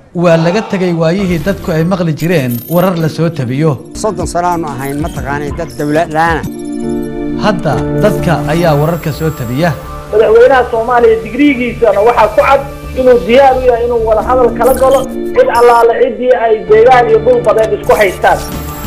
waa laga tegay waayihii dadku ay maqli jireen warar la soo tabiyo soddon sanoaanu ahayn mataqaanay dad dawladlaana hadda dadka ayaa wararka soo tabiya madaxweynaha soomaaliya digriigiisana waxaa ku cad inuu diyaar u yahay inuu wada hadal kala galo cid allaale ciddii ay deegaan iyo dhul badeed isku haystaan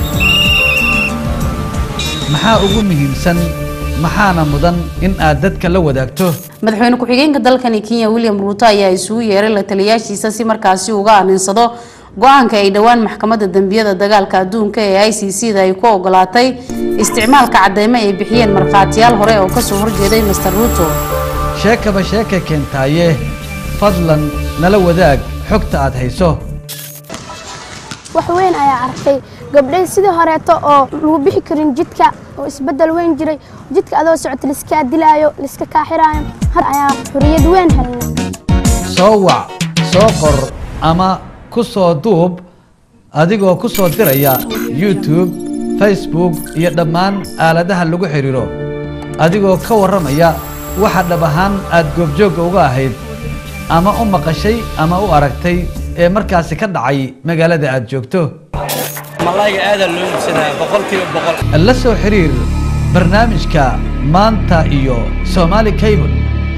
maxaa ugu muhiimsan maxaana mudan in aad dadka la wadaagto madaxweyne ku-xigeenka dalkani kenya william ruuto ayaa isugu yeeray la taliyaashiisa si markaasi uga aninsado go-aanka ay dhowaan maxkamadda dembiyada dagaalka adduunka ee i c c da ay ku ogolaatay isticmaalka cadeymo ay bixiyeen markhaatiyaal hore oo kasoo horjeeday master ruuto sheekaba sheeka keentaaye fadlan nala wadaag xogta aad hayso wax weyn ayaa arkay gabdhay sidii horeeto oo lagu bixi karin jidka oo isbedel weyn jiray jidka adoo socota laiskaa dilaayo laiska kaaxiraayo har ayaa xuriyad weyn helnay soo wac soo qor ama ku soo duub adigoo ku soo diraya youtube facebook iyo dhammaan aaladaha lagu xidhiiro adigoo ka warramaya waxa dhab ahaan aad goobjoogga uga ahayd ama u maqashay ama u aragtay ee markaasi ka dhacay magaalada aad joogto malayga aadaa loo iibsadaa boqolkiiba boqol la soo xiriir barnaamijka maanta iyo somaali cable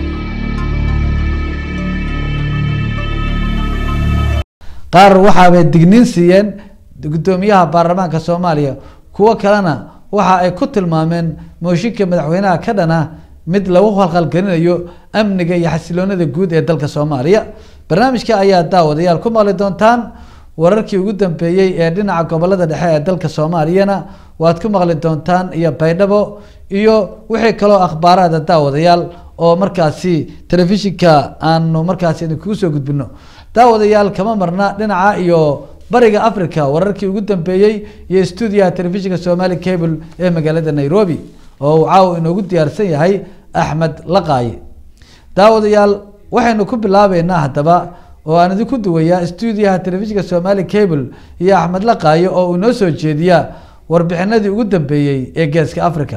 qaar waxaabay digniin siiyeen guddoomiyaha baarlamaanka soomaaliya kuwo kalena waxa ay ku tilmaameen mooshinka madaxweynaha ka dhana mid lagu khalkhalgelinayo amniga iyo xasiloonada guud ee dalka soomaaliya barnaamijka ayaa daawadayaal ku maqli doontaan wararkii ugu dambeeyey ee dhinaca gobolada dhexe ee dalka soomaaliyana waad ku maqli doontaan iyo baydhabo iyo wixii kaloo akhbaaraada daawadayaal oo markaasi telefishinka aanu markaasi idinkugu soo gudbino daawadayaal kama marna dhinaca iyo bariga africa wararkii ugu dambeeyey iyo stuudiyaha telefishinka somali cable ee magaalada nairobi oo uu caawa inoogu diyaarsan yahay axmed laqaaye daawadayaal waxaynu ku bilaabeynaa haddaba oo aan idinku duwayaa stuudiyaha telefishinka somali cable iyo axmed laqaaye oo uu inoo soo jeediya warbixinadii ugu dambeeyey ee geeska africa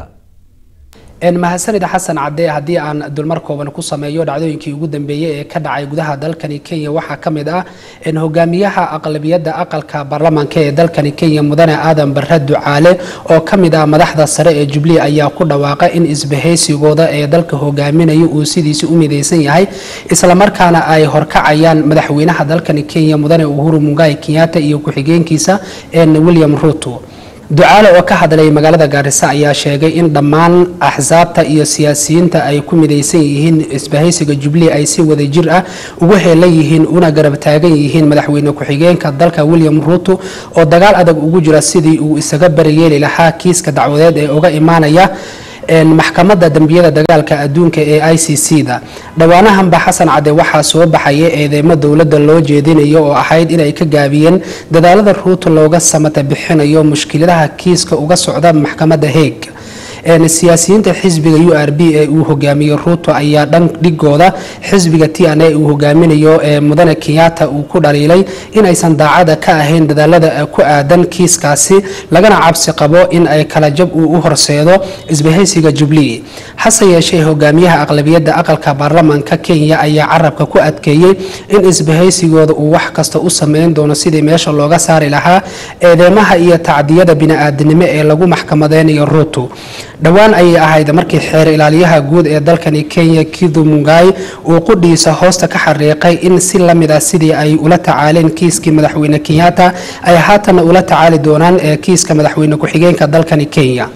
mahadsanida xasan cadde haddii aan dulmar kooban ku sameeyo dhacdooyinkii ugu dambeeyey ee ka dhacay gudaha dalkani kenya waxaa ka mid ah hogaamiyaha aqlabiyadda aqalka baarlamaanka ee dalkani kenya mudane aadan bare ducaale oo ka mid ah madaxda sare ee jubilee ayaa ku dhawaaqay in isbahaysigooda ee dalka hogaaminaya uu sidiisi u midaysan yahay islamarkaana ay horkacayaan madaxweynaha dalkani kenya mudane uhuru mungai kenyatta iyo ku-xigeenkiisa william ruto ducaale oo ka hadlay magaalada gaarisa ayaa sheegay in dhammaan axsaabta iyo siyaasiyiinta ay ku midaysan yihiin isbahaysiga jubilee ay si wada jir ah ugu heelan yihiin una garab taagan yihiin madaxweyne ku-xigeenka dalka william ruto oo dagaal adag ugu jira sidii uu isaga barayeeli lahaa kiiska dacwadeed ee uga imaanaya maxkamadda dembiyada dagaalka adduunka ee i c c da dhowaanahanba xasan cadde waxaa soo baxaya eedeymo dowladda loo jeedinayo oo ahayd inay ka gaabiyeen dadaalada ruuto looga samata bixinayo mushkiladaha kiiska uga socda maxkamadda heeg siyaasiyiinta xisbiga u r b ee uu hogaamiyo ruuto ayaa dhan dhigooda xisbiga t n a uu hogaaminayo ee mudane kenyatta uu ku dhaliilay inaysan daacada ka ahayn dadaalada ku aadan kiiskaasi lagana cabsi qabo in ay kala jab uu u horseedo isbahaysiga jubilee hase yeeshee hogaamiyaha aqlabiyadda aqalka baarlamaanka kenya ayaa carabka ku adkeeyey in isbahaysigooda uu wax kasta u sameyn doono sidii meesha looga saari lahaa eedeymaha iyo tacdiyada bini-aadinimo ee lagu maxkamadeynayo ruuto dhowaan ayay ahayd markii xeer ilaaliyaha guud ee dalkani kenya kidu mungai uu qudhiisa hoosta ka xariiqay in si lamid ah sidii ay ula tacaaleen kiiskii madaxweyne kenyatta ay haatanna ula tacaali doonaan ee kiiska madaxweyne ku-xigeenka dalkani kenya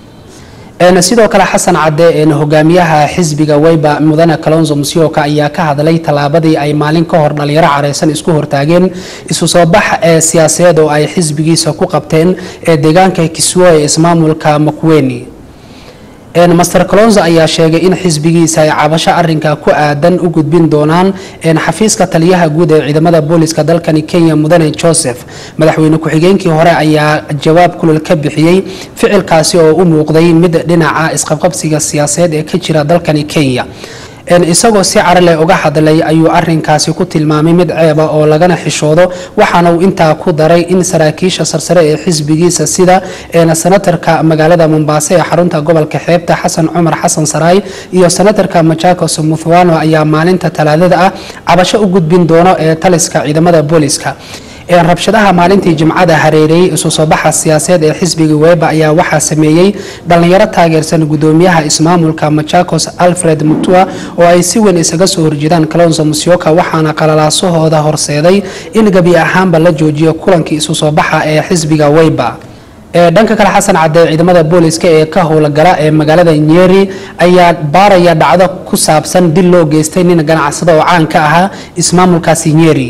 sidoo kale xasan cadde hogaamiyaha xisbiga weyba mudane kalonzo musyoka ayaa ka hadlay tallaabadii ay maalin ka hor dhalinyaro careysan isku hortaageen isu soo bax ee siyaasadeed oo ay xisbigiisa ku qabteen ee deegaanka kiswo ee ismaamulka makweni master colonzo ayaa sheegay in xisbigiisa ay cabasho arinka ku aadan u gudbin doonaan xafiiska taliyaha guud ee ciidamada booliska dalkani kenya mudane joseph madaxweyne ku-xigeenkii hore ayaa jawaab kulul ka bixiyey ficilkaasi oo u muuqday mid dhinaca isqabqabsiga siyaasadeed ee ka jira dalkani kenya isagoo si carale uga hadlay ayuu arinkaasi ku tilmaamay mid ceeba oo lagana xishoodo waxaana uu intaa ku daray in saraakiisha sarsare ee xisbigiisa sida senatarka magaalada mombaaso ee xarunta gobolka xeebta xasan cumar xasan saraay iyo senatarka machakos muthwano ayaa maalinta talaadada ah cabasho u gudbin doono ee taliska ciidamada booliska rabshadaha maalintii jimcada hareereeyey isu soo baxa siyaasadeed ee xisbiga weba ayaa waxaa sameeyey dhalinyaro taageersan gudoomiyaha ismaamulka machakos alfred mutua oo ay si weyn isaga soo horjeedaan kalonso musyoka waxaana qalalaasahooda horseeday in gebi ahaanba la joojiyo kulankii isu soo baxa ee xisbiga weba dhanka kale xasan cadee ciidamada booliska ee ka howlgala ee magaalada nyeri ayaa baaraya dhacdo ku saabsan dil loo geystay nin ganacsado oo caan ka ahaa ismaamulkaasi nyeri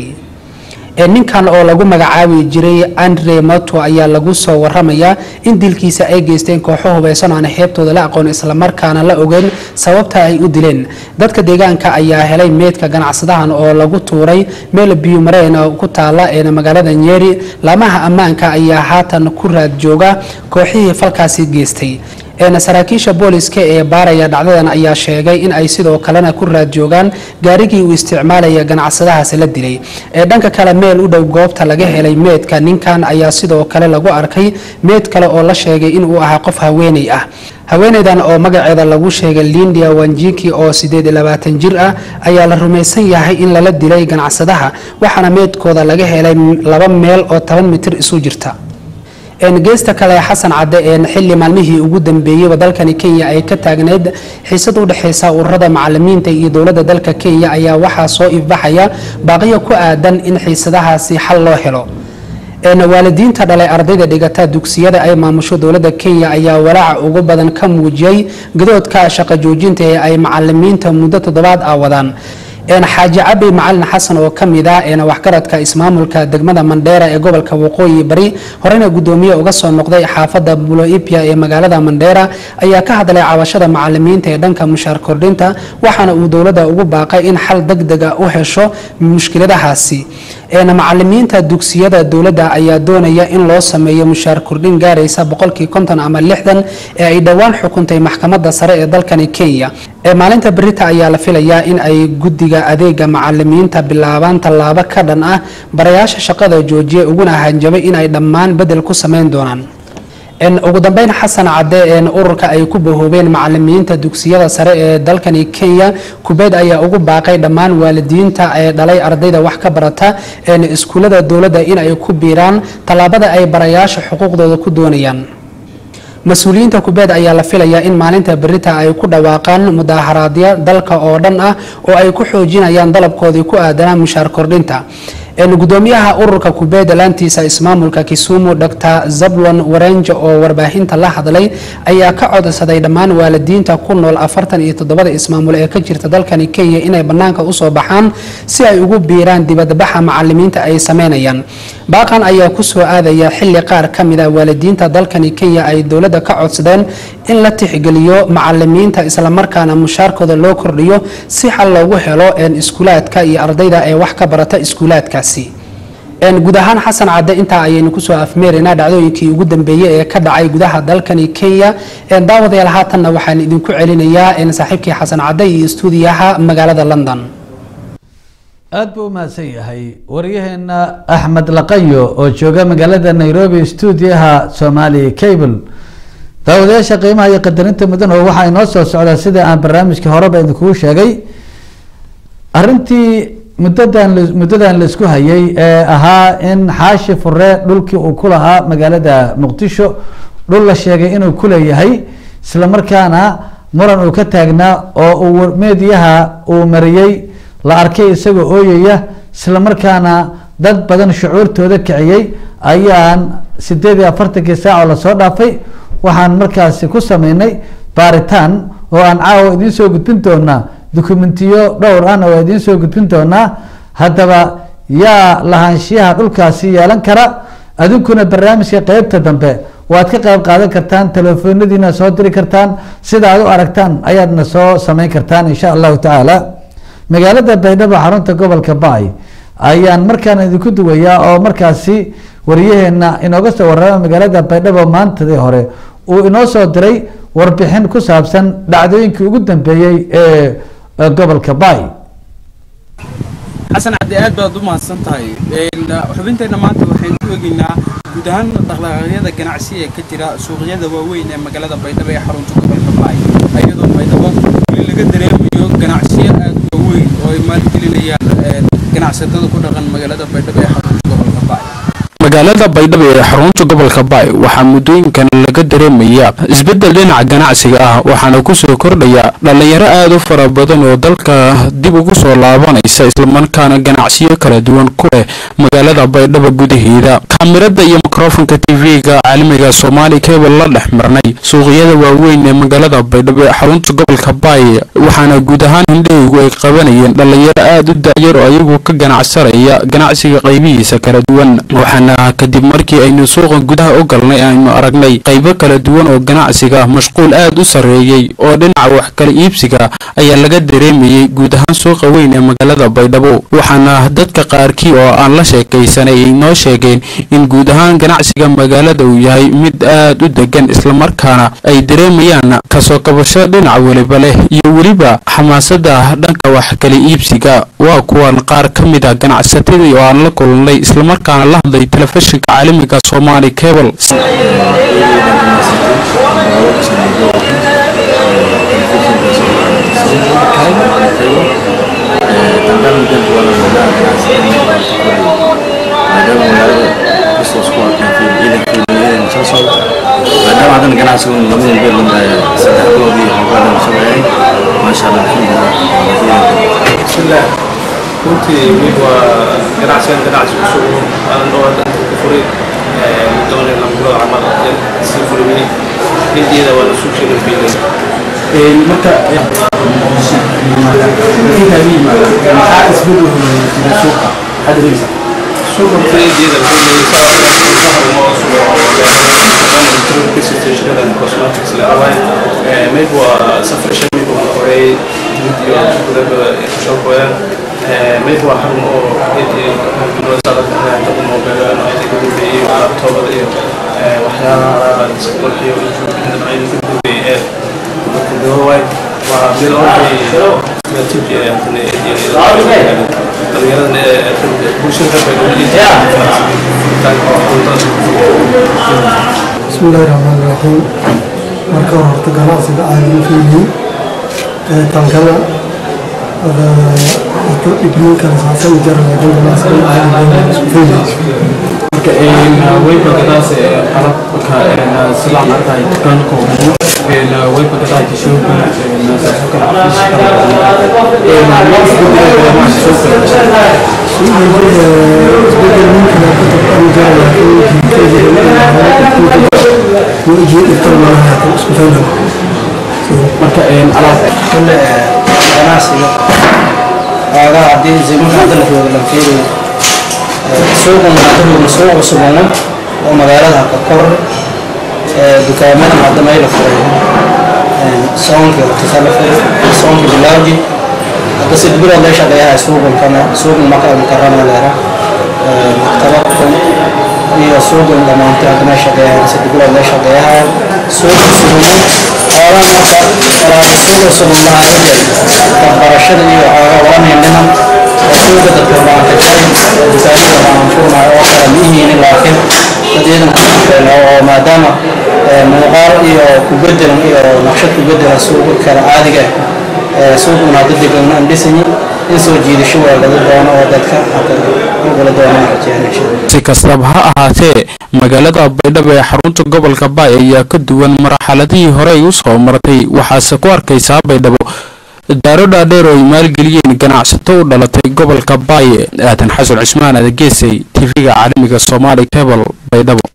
ninkan oo lagu magacaabi jiray andre mato ayaa lagu soo waramayaa in dilkiisa ay geysteen kooxo hubeysan aan xeebtooda la aqoon islamarkaana la ogeyn sababta ay u dileen dadka deegaanka ayaa helay meydka ganacsadahan oo lagu tuuray meel biyumareen ku taala ee magaalada nyeri laamaha ammaanka ayaa haatan ku raad jooga kooxihii falkaasi geystay saraakiisha booliska ee baaraya dhacdadan ayaa sheegay in ay sidoo kalena ku raad joogaan gaarigii uu isticmaalaya ganacsadahaasi la dilay dhanka kale meel u dhow goobta laga helay meedka ninkan ayaa sidoo kale lagu arkay meed kale oo la sheegay inuu ahaa qof haweeney ah haweeneydan oo magaceeda lagu sheegay lindia wanjiki oo sideed iyo labaatan jir ah ayaa la rumaysan yahay in lala dilay ganacsadaha waxaana meedkooda laga helay laba meel oo toban mitir isu jirta geesta kale xasan cadde xili maalmihii ugu dambeeyeyba dalkani kenya ay ka taagneyd xiisad u dhexeysa ururada macalimiinta iyo dowladda dalka kenya ayaa waxaa soo ifbaxaya baaqiyo ku aadan in xiisadahaasi xal loo helo waalidiinta dhalay ardayda dhigata dugsiyada ay maamusho dowladda kenya ayaa walaaca ugu badan ka muujiyey gadoodka shaqo joojinta ee ay macalimiinta muddo toddobaad ah wadaan xaaji cabi macalin xasan oo ka mid ah waxgaradka ismaamulka degmada mandheera ee gobolka waqooyi bari horena gudoomiye uga soo noqday xaafada buloipia ee magaalada mandheera ayaa ka hadlay cabashada macalimiinta ee dhanka mushaar kordhinta waxaana uu dowladda ugu baaqay in xal degdega u hesho mushkiladahaasi macalimiinta dugsiyada dowladda ayaa doonaya in loo sameeyo mushaar kordhin gaaraysa boqolkii konton ama lixdan ee ay dhowaan xukuntay maxkamadda sare ee dalkani kenya maalinta berita ayaa la filayaa in ay guddiga adeega macalimiinta bilaabaan tallaabo ka dhan ah barayaasha shaqada joojiya uguna hanjabay in ay dhammaan bedel ku sameyn doonaan ugu dambeyn xasan cadde ururka ay ku bahoobeen macalimiinta dugsiyada sare ee dalkani kenya kubeed ayaa ugu baaqay dhammaan waalidiinta ee dhalay ardayda wax ka barata iskuullada dowladda in ay ku biiraan tallaabada ay barayaasha xuquuqdooda ku doonayaan mas-uuliyiinta kubeed ayaa la filayaa in maalinta berita ay ku dhawaaqaan mudaaharaadyo dalka oo dhan ah oo ay ku xoojinayaan dalabkoodii ku aadanaa mushaar kordhinta gudoomiyaha ururka kubeed laantiisa ismaamulka kisumu dr zablon warenje oo warbaahinta la hadlay ayaa ka codsaday dhammaan waalidiinta ku nool afartan iyo toddobada ismaamul ee ka jirta dalkani kenya inay banaanka usoo baxaan si ay ugu biiraan dibadbaxa macalimiinta ay sameynayaan baaqan ayaa kusoo aadaya xili qaar ka mid a waalidiinta dalkani kenya ay dowladda ka codsadeen in la tixgeliyo macalimiinta islamarkaana mushaarkooda loo kordhiyo si xal loogu helo iskuulaadka iyo ardayda ee wax ka barata iskuulaadka guud ahaan xasan cadde intaa ayaynu kusoo afmeeraynaa dhacdooyinkii ugu dambeeyey ee ka dhacay gudaha dalkani kenya daawadayaal haatanna waxaan idinku celinayaa saaxiibkii xasan cadde iyo stuudiyaha magaalada london aada buu umahadsan yahay waryaheena axmed laqayo oo jooga magaalada nairobi stuudiyaha somali cable daawadayaasha qiimaha iyo qadarinta mudan oo waxaa inoo soo socdaa sida aan barnaamijkii horeba idinkugu sheegay arrintii muddadan muddadan la isku hayay ee ahaa in xaashi fure dhulkii uu ku lahaa magaalada muqdisho dhul la sheegay inuu kuleeyahay isla markaana muran uu ka taagnaa oo uu meediyaha uu mariyey la arkay isagoo ooyaya isla markaana dad badan shucuurtooda kiciyey ayaan sideed iyo afartankii saaco lasoo dhaafay waxaan markaasi ku sameynay baaritaan oo aan caawa idiin soo gudbin doonaa dokumentiyo dhowr ahna waa idiin soo gudbin doonaa haddaba yaa lahaanshiyaha dhulkaasi yeelan kara adinkuna barnaamijka qeybta dambe waad ka qeyb qaadan kartaan telefoonadiina soo diri kartaan sida aad u aragtaan ayaadna soo sameyn kartaan insha allahu tacaala magaalada baydhabo xarunta gobolka baay ayaan markaan idinku duwayaa oo markaasi wariyaheena inooga soo warrama magaalada baydhabo maantadii hore uu inoo soo diray warbixin ku saabsan dhacdooyinkii ugu dambeeyey ee ee gobolka bay xasan cabdi aad baad u mahadsan tahay xubinteenna maanta waxaynu ku egeynaa guud ahaan dhaqdhaqaaqyada ganacsi ee ka jira suuqyada waaweyn ee magaalada baydhabo ee xarunta gobolka baay iyadoo baydhabo weli laga dareemayo ganacsiyo aad u waaweyn oo ay maalgelinayaan ganacsatada ku dhaqan magaalada baydhabo ee xarunta gobolka baay magaalada baydhabo ee xarunta gobolka baay waxaa muddooyinkan laga dareemaya isbeddel dhinaca ganacsiga ah waxaana kusoo kordhaya dhallinyaro aad u fara badan oo dalka dib ugu soo laabanaysa islamarkaana ganacsiyo kala duwan ku leh magaalada baydhabo gudaheeda kaamirada iyo mikrofonka tv-ga caalamiga soomaali kebel la dhex marnay suuqyada waaweyn ee magaalada baydhabo ee xarunta gobolka baay waxaana guud ahaan hindhahaygu ay qabanayeen dhallinyaro aad u dacyar oo ayagu ka ganacsanaya ganacsiga qaybihiisa kala duwan waxaana kadib markii aynu suuqa gudaha u galnay aynu aragnay qaybo kala duwan oo ganacsiga mashquul aad u sarreeyey oo dhinaca wax kala iibsiga ayaa laga dareemayey guud ahaan suuqa weyn ee magaalada baydhabo waxaana dadka qaarkii oo aan la sheekaysanay ay noo sheegeen in guud ahaan ganacsiga magaalada uu yahay mid aad u degan islamarkaana ay dareemayaan kasoo kabasho dhinac weliba leh iyo weliba xamaasada dhanka wax kala iibsiga waa kuwan qaar ka mid ah ganacsatadii oo aan la kulnay islamarkaana la hadlay telefishinka caalamiga soomaali cable maadaama haddana ganacsiga un labada beel un saddex bilood iyo xoogaadan sameeyay maasha allah alxamdulilah bismillah runtii mid waa ganacsigan ganacsi cusub aan dhowr dhanka ku furay doonay lambilood camal sii fulmiyey hindiida waa la suuq sheegay fiilay marka maxaa isbedel jira suuqa hadda dhegeysa suuqa marka hindiida la fulmiyey mayb waa safrashan mayb waa horey mid iyo gudaba soo gooyaan mayb waa xarun oo moobeel ka dambeeyey laabtoobada iyo waxyaalaha sakolkiyo dhinacyada ka dambeeyey ee marka dawawaay waa meel dhalinyarada bulshada بسم الله الرحمن الرحيم marka hore horta ganacsiga caadiga fiihiin tankana horta dhibniinkan saasan jaraya kan ganacsiga caadiga isku fiihiin marka wayba gadaas qalabka silaan arkaay dukaanka ugu wayba gadaay tishooga saasoo kale marka kule ganacsiga aagaa haddii zimanka hadda la jooga la fiiriyo suuqan hadda joogna suuq cusubana oo magaalada ka kor dukaamada hadda mayla furay soonkii hortisa la furay soonkii bilawji hadda sid bilood la shaqeeyahay suuqan kana suuqan maka mukarama leera maktabadkan iyo suuqan dhamaantay hadda may shaqeeyahay sid bilood la shaqeeyahay suuqan suguman xoogaa marka walaala suuqa sugan lahaayeen waxbarashada iyo xoogaa waanay dhiman suuqa dadka waan ka jarin dukaamada waan furnaay oo kale mihiin laakiin dad iyadan ku shaqeyn oo maadaama muuqaal iyo ku bedelan iyo naqshad ku bedelan suuqa kale caadiga suuquna hadda degan aan dhisanyin in soo jiidasho waa laga doono oo dadka hadda ugala doonaan rajeen insha allah si kastaba ha ahaatee magaalada baydhabo ee xarunta gobolka baay ayaa ka duwan marxaladihii hore ay u soo martay waxaase ku arkaysaa baydhabo daaro dhaadheer oo ay maalgeliyeen ganacsato u dhalatay gobolka baay aadan xasan cusmaan adageesay tv-ga caalamiga soomaali cable baydhabo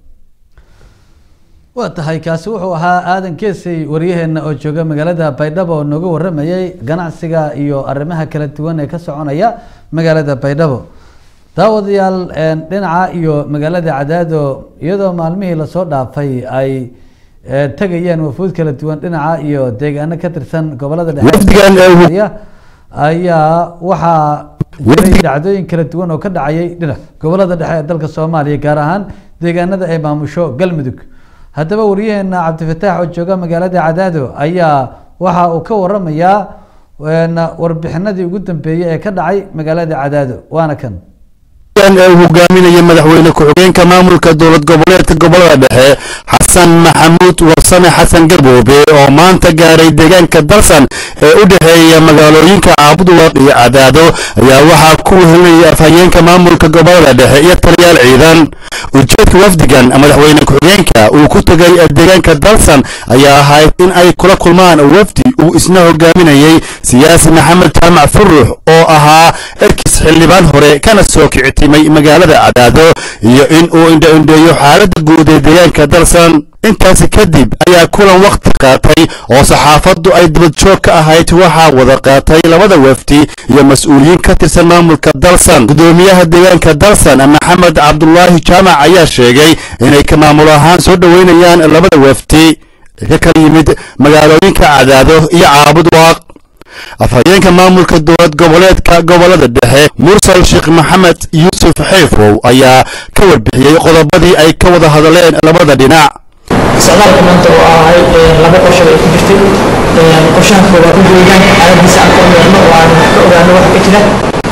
waa tahay kaasi wuxuu ahaa aadan keesey waryaheena oo jooga magaalada baydhabo oo nooga waramayay ganacsiga iyo arrimaha kala duwan ee ka soconaya magaalada baydhabo daawadayaal dhinaca iyo magaalada cadaado iyadoo maalmihii lasoo dhaafay ay tegayeen wafuud kala duwan dhinaca iyo deegaano ka tirsan gobolada dhexe ayaa waxaa jiray dhacdooyin kala duwan oo ka dhacayay dhinac gobolada dhexe ee dalka soomaaliya gaar ahaan deegaanada ay maamusho galmudug haddaba waryaheena cabdifataax oo jooga magaalada cadaado ayaa waxa uu ka waramayaa warbixinadii ugu dambeeyey ee ka dhacay magaalada cadaado waana kan ee uu hogaaminaya madaxweyne ku-xigeenka maamulka dowlad goboleedka gobolada dhexe xasan maxamuud warsame xasan garboobe oo maanta gaaray deegaanka dalsan ee u dhexeeya magaalooyinka caabuduwaq iyo cadaado ayaa waxaa ku wehelinaya afhayeenka maamulka gobolada dhexe iyo taliyaal ciidan ujeedka wafdigan madaxweyne ku-xigeenka uu ku tegay deegaanka dalsan ayaa ahayd in ay kula kulmaan wafdi uu isna hogaaminayey siyaasi maxamed jaamac furux oo ahaa erkis xildhibaan hore kana soo kicitimay magaalada cadaado iyo in uu indho-indheeyo xaaladda guud ee deegaanka dalsan intaasi kadib ayaa kulan wakhti qaatay oo saxaafaddu ay dibadjoog ka ahayd waxaa wada qaatay labada wafdi iyo mas-uuliyiin ka tirsan maamulka dalsan gudoomiyaha deegaanka dalsan maxamed cabdulaahi jaamac ayaa sheegay inay ka maamul ahaan soo dhoweynayaan labada wafdi ka kala yimid magaalooyinka cadaado iyo caabud waaq afhayeenka maamulka dowlad goboleedka gobolada dhexe mursal sheekh maxamed yuusuf xeefow ayaa ka warbixiyey qodobadii ay ka wada hadleen labada dhinac socdaalka maanta oo ahay laba qorshe ay ku jirtay qorshaha koowaad in deegaanka xaaladiisa aan ka ogaano oo aan ka ogaano wax ka jira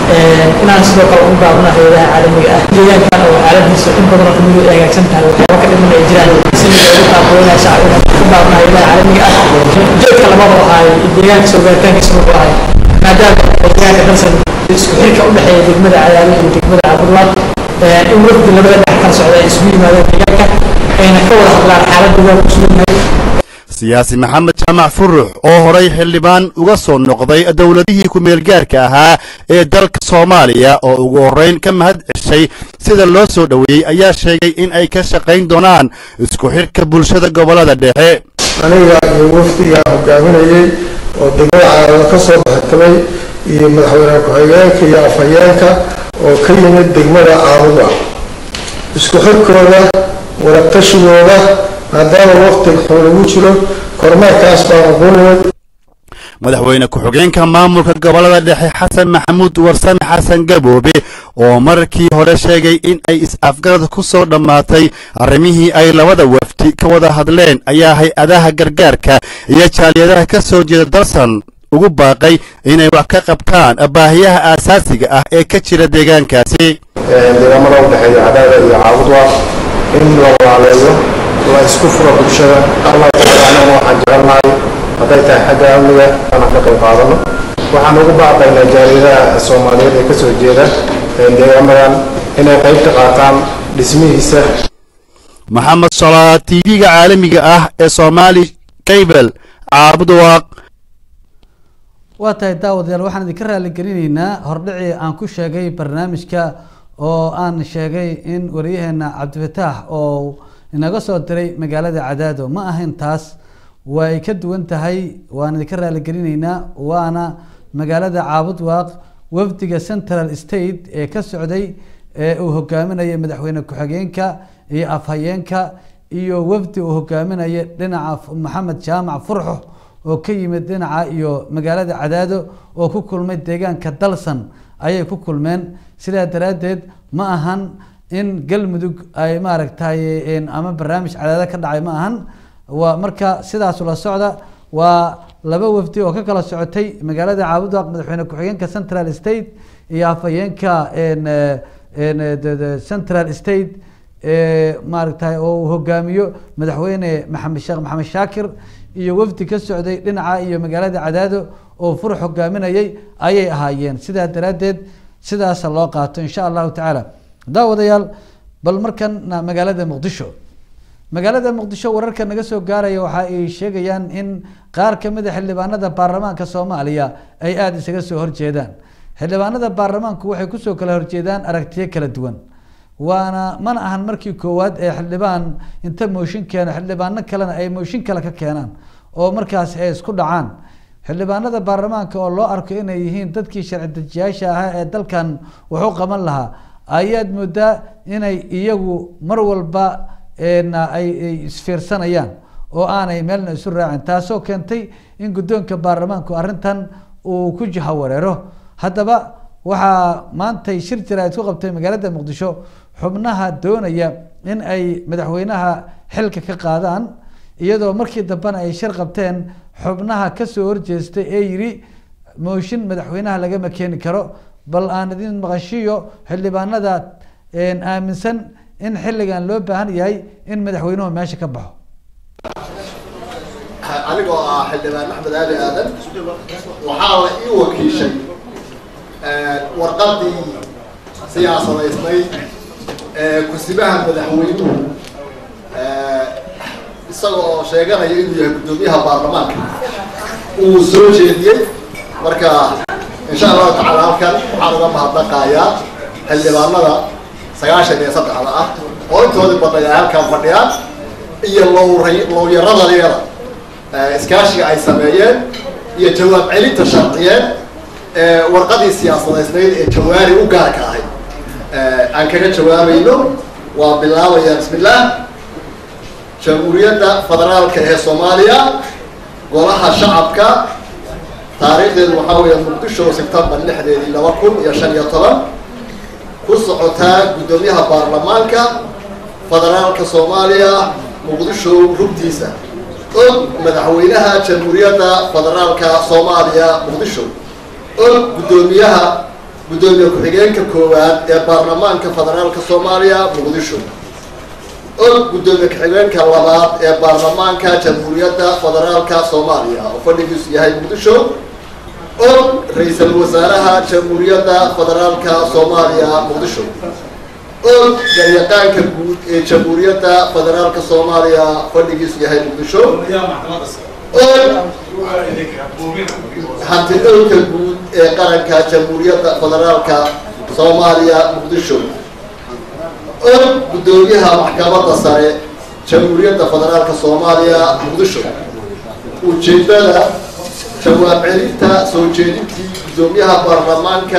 inaan sidoo kale u gaabno hayadaha caalamiga ah deegaankan oo xaaladiisa in badan oo kamid ay hagaagsan tahay waxyaaba ka dhiman ay jiraan si loogu taakuleynaya shacbiga u gaabno hayadaha caalamiga ah ujeedka labada ahay deegaanka soo gaaritaankiisa wuxuu ahay maadaama deegaanka dalsan isku xirka u dhexeeya degmada cadaali iyo degmada cabdulaad in wafdi labada dhex kala socda ay isugu yimaadeen deegaanka ayna ka wada hadlaan xaaladda waa ku sugan yahay siyaasi maxamed jaamac furux oo horay xildhibaan uga soo noqday dowladihii ku-meelgaarka ahaa ee dalka soomaaliya oo ugu horreyn ka mahad ceshay sida loo soo dhoweeyey ayaa sheegay in ay ka shaqayn doonaan isku xidhka bulshada gobolada dhexe aniga iyo wafdiga hogaaminayey oo degmada caalamada ka soo baxtamay iyo madaxweyne ku-xigeenka iyo afhayeenka oo ka yimid degmada caabuda isku xirkooda warabtashigooda maadaama waqtiga xun lagu jiro kormeerkaas baan ugu nimid madaxweyne ku-xigeenka maamulka gobolada dhexe xasan maxamuud warsame xasan gaboobe oo markii hore sheegay in ay is-afgarad ku soo dhammaatay arrimihii ay labada wafdi ka wada hadleen ayaa hay-adaha gargaarka iyo jaaliyadaha ka soo jeeda dalsan ugu baaqay inay wax ka qabtaan baahiyaha aasaasiga ah ee ka jira deegaankaasi deegaamada u dhexeeya cadaada iyo caabudwa in la walaaleeyo la isku furo bulshada allah tacaala waxaan jecelnahay hadday tahay xagga amniga inaan ka qayb qaadano waxaan ugu baaqaynaa jaaliyadaha soomaaliyeed ee kasoo jeeda deegaamadan inay qayb ka qaataan dhismihiisa maxamed solaa tv-ga caalamiga ah ee soomaali cable caabudwaaq waa tahay daawadayaal waxaan idinka raaligelinaynaa hordhicii aan ku sheegay barnaamijka oo aan sheegay in wariyaheena cabdifataax oo inaga soo diray magaalada cadaado ma ahayn taas way ka duwan tahay waan idinka raaligelinaynaa waana magaalada caabud waaq wafdiga central state ee ka socday ee uu hogaaminaya madaxweyne ku-xigeenka iyo afhayeenka iyo wafdi uu hogaaminaya dhinaca maxamed jaamac furxo oo ka yimid dhinaca iyo magaalada cadaado oo ku kulmay deegaanka dalsan ayay ku kulmeen sidaa daraaddeed ma ahan in galmudug ay maaragtay ama barnaamij cadaado ka dhacay ma ahan waa marka sidaas la socda waa laba wafdi oo ka kala socotay magaalada caabudwaaq madaxweyne ku-xigeenka central state iyo afhayeenka central state maaragtay oo uu hogaamiyo madaxweyne maxamed sheekh maxamed shaakir iyo wafdi ka socday dhinaca iyo magaalada cadaado oo furux hogaaminayay ayay ahaayeen sidaa daraaddeed sidaasa loo qaato insha allahu tacaala daawadayaal bal markana magaalada muqdisho magaalada muqdisho wararka naga soo gaaraya waxa ay sheegayaan in qaar kamid a xildhibaanada baarlamaanka soomaaliya ay aada isaga soo horjeedaan xildhibaanada baarlamaanku waxay kusoo kala horjeedaan aragtiyo kala duwan waana mana ahan markii koowaad ee xildhibaan inta mooshin keeno xildhibaano kalena ay mooshin kale ka keenaan oo markaas ay isku dhacaan xildhibaanada baarlamaanka oo loo arko inay yihiin dadkii sharci dejiyaasha ahaa ee dalkan waxu qaban lahaa ayaad moodaa inay iyagu mar walba ay isfiirsanayaan oo aanay meelna isu raacin taasoo keentay in guddoonka baarlamaanku arrintan uu ku jahawareero haddaba waxaa maantay shir jira isku qabtay magaalada muqdisho xubnaha doonaya in ay madaxweynaha xilka ka qaadaan iyadoo markii dambena ay shir qabteen xubnaha kasoo horjeestay ee yiri mooshin madaxweynaha lagama keeni karo bal aan idin maqashiyo xildhibaanada aaminsan in xilligan loo baahan yahay in madaxweynuhu meesha ka baxo anigoo ah xildhibaan axmed aali aadan waxaa la ii wakiishay warqadii siyaasadaysnayd ee kusibaha madaxweynuhu isaga oo sheeganaya inuu yahay guddoomiyaha baarlamaanka uu soo jeediyey marka insha allahu tacaala halkan waxaan uga mahadnaqayaa xildhibaanada sagaashan iyo saddexda ah oo intoodii badnay ay halkan fadhiyaan iyo lowray lowyaradayada iskaashiga ay sameeyeen iyo jawaab celinta sharciyeed ee warqadii siyaasadaysnayd ee jawaari u gaarka ahayd aan kaga jawaabayno waa bilaabaya bismillaah jamhuuriyadda federaalka ee soomaaliya golaha shacabka taariikhdeedu waxaa weeye muqdisho sebtembar lixdeedii laba kun iyo shan iyo toban ku socotaa guddoomiyaha baarlamaanka federaalka soomaaliya muqdisho rugtiisa og madaxweynaha jamhuuriyadda federaalka soomaaliya muqdisho og guddoomiyaha guddoomiye ku-xigeenka koowaad ee baarlamaanka federaalka soomaaliya muqdisho og guddoomiye ku-xigeenka labaad ee baarlamaanka jamhuuriyadda federaalka soomaaliya oo fadhigiisu yahay muqdisho og ra-iisul wasaaraha jamhuuriyadda federaalka soomaaliya muqdisho og garyaqaanka guud ee jamhuuriyadda federaalka soomaaliya fadhigiisu yahay muqdisho og hanti dhowrka guud ee qaranka jamhuuriyadda federaalka soomaaliya muqdisho og guddoomiyaha maxkamadda sare jamhuuriyadda federaalka soomaaliya muqdisho ujeedada jawaab celinta soo jeedintii guddoomiyaha baarlamaanka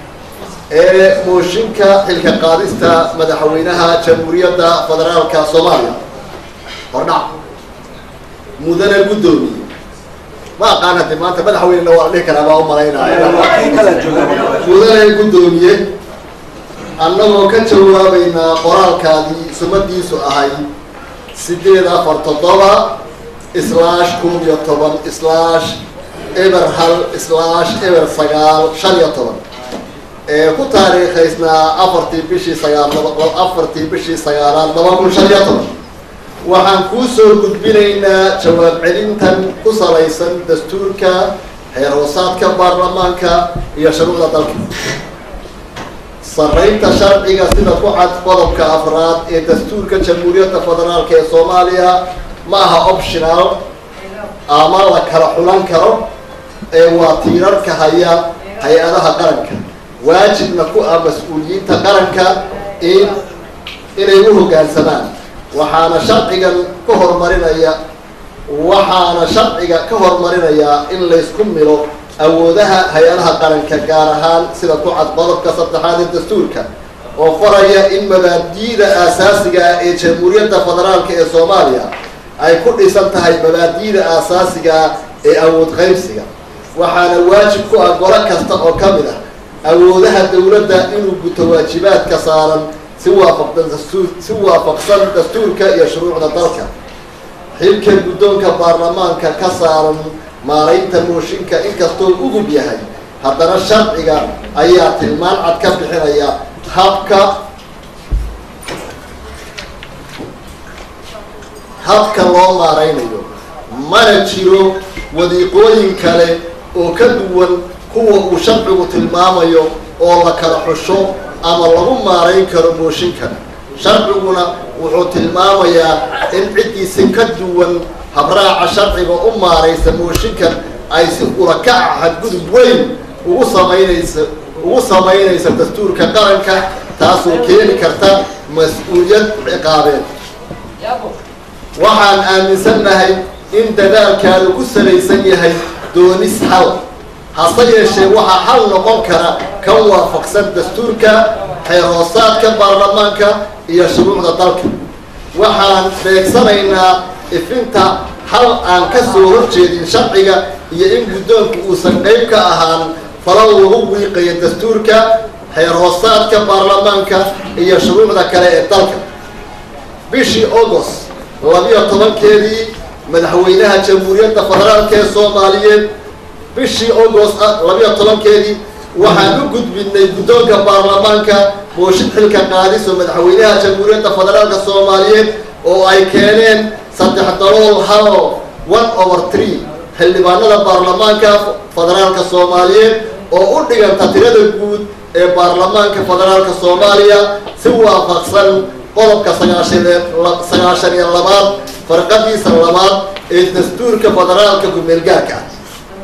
ee mooshinka xilka qaadista madaxweynaha jamhuuriyadda federaalka soomaaliya hordhac mudane guddoomiye ma aqaan haddi maanta madaxweynena waa la dhihi karaa baa u malaynaya mudane guddoomiye annagoo ka jawaabaynaa qoraalkaadii sumadiisu ahayd sideed afar toddoba islaash kun iyo toban islaash eber hal islaash eber sagaal shan iyo toban ee ku taariikhaysnaa afartii bishii sagaal afartii bishii sagaalaad laba kun shan iyo toban waxaan kuu soo gudbinaynaa jawaab celintan ku salaysan dastuurka xeer hoosaadka baarlamaanka iyo shuruucda dalka saraynta sharciga sida ku cad qodobka afraad ee dastuurka jamhuuriyadda federaalka ee soomaaliya ma aha optional ama la kala xulan karo ee waa tiirarka haya hay-adaha qaranka waajibna ku ah mas-uuliyiinta qaranka in inay u hoggaansamaan waxaana sharcigan ka hormarinaya waxaana sharciga ka hormarinayaa in laysku milo awoodaha hay-adaha qaranka gaar ahaan sida ku cad qodobka saddexaad ee dastuurka oo faraya in mabaadi'da aasaasiga ah ee jamhuuriyadda federaalka ee soomaaliya ay ku dhisan tahay mabaadi'da aasaasiga ah ee awood qaybsiga waxaana waajib ku ah golo kasta oo ka mid ah awoodaha dowladda inuu guto waajibaadka saaran si waafaqsan dastuur si waafaqsan dastuurka iyo shuruucda dalka xilka guddoonka baarlamaanka ka saaran maaraynta mooshinka inkastoo ugub yahay haddana sharciga ayaa tilmaan cad ka bixinaya habka habka loo maaraynayo mana jiro wadiiqooyin kale oo ka duwan kuwa uu sharcigu tilmaamayo oo la kala xusho ama lagu maarayn karo mooshinkan sharciguna wuxuu tilmaamayaa in ciddiisi ka duwan habraaca sharciga u maaraysa mooshinkan ay si ulakaca xadgudub weyn ugu samaynaysa ugu samaynaysa dastuurka qaranka taasoo keeni karta mas-uuliyad ciqaabeed waxaan aaminsannahay in dadaalkaadu ku salaysan yahay doonis xal hase yeeshee waxaa xal noqon kara kan waafaqsan dastuurka xeer hoosaadka baarlamaanka iyo shuruucda dalka waxaan beegsanaynaa ifinta hal aan ka soo horjeedin sharciga iyo in guddoonku uusan qayb ka ahaan falal lagu wiiqayo dastuurka xeer hoosaadka baarlamaanka iyo shuruucda kale ee dalka bishii august labiyo tobankeedii madaxweynaha jamhuuriyadda federaalka ee soomaaliyeed bishii august labiyo tobankeedii waxaan u gudbinay guddoonka baarlamaanka mooshin xilka qaadis oo madaxweynaha jamhuuriyadda federaalka soomaaliyeed oo ay keeneen saddex dalool hal one over three xildhibaanada baarlamaanka federaalka soomaaliyeed oo u dhiganta tirada guud ee baarlamaanka federaalka soomaaliya si waafaqsan qodobka sagaashan iyo labaad farqadiisa labaad ee dastuurka federaalka ku-meelgaarka ah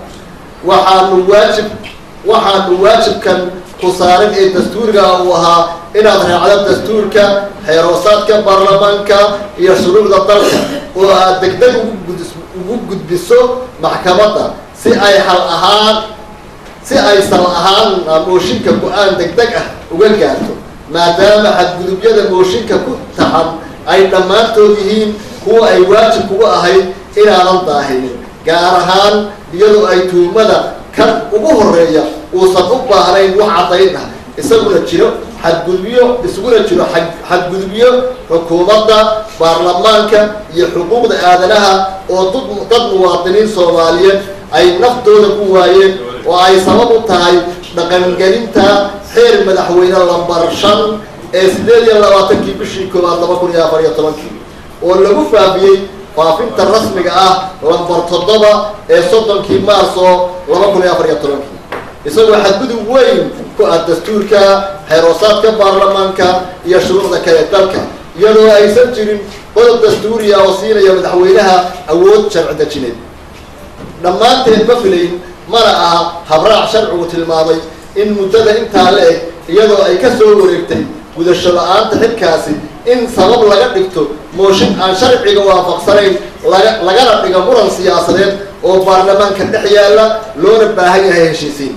waxaanu waajib waxaanu waajibkan ku saaran ee dastuuriga uu ahaa inaad raacdo dastuurka xeeroosaadka baarlamaanka iyo shuruucda dalka oo aad degdeg ugu gudbiso maxkamadda si ay hal ahaan si ay sal ahaan mooshinka go-aan degdeg ah uga gaarto maadaama xadgudubyada mooshinka ku taxan ay dhammaantood yihiin kuwa ay waajib kuga ahayd inaadan daahinin gaar ahaan iyadoo ay tuhumada kan ugu horeeya uusan u baahnayn wax caddayn ah isaguna jiro xadgudubyo isguna jiro xadgudubyo xukuumadda baarlamaanka iyo xuquuqda aadanaha oo dad muwaadiniin soomaaliyeed ay naftooda ku waayeen oo ay sabab u tahay dhaqangelinta xeer madaxweyne lambar shan ee sideed iyo labaatankii bishii koowaad laba kun iyo afar iyo tobankii oo lagu faafiyey faafinta rasmiga ah lambar toddoba ee soddonkii maarso laba kun iyo afar iyo tobankii isagoo xadgudub weyn ku ah dastuurka xeeroosaadka baarlamaanka iyo shuruucda kale dalka iyadoo aysan jirin qodob dastuuriya oo siinaya madaxweynaha awood sharci dejineed dhammaanteed ma filayn mana aha habraac sharcigu tilmaamay in muddada intaa la eg iyadoo ay ka soo wareegtay gudasho la-aanta xilkaasi in sabab laga dhigto mooshin aan sharciga waafaqsanayn laga lagana dhigo muran siyaasadeed oo baarlamaanka dhex yaalla loona baahan yahay heshiisiin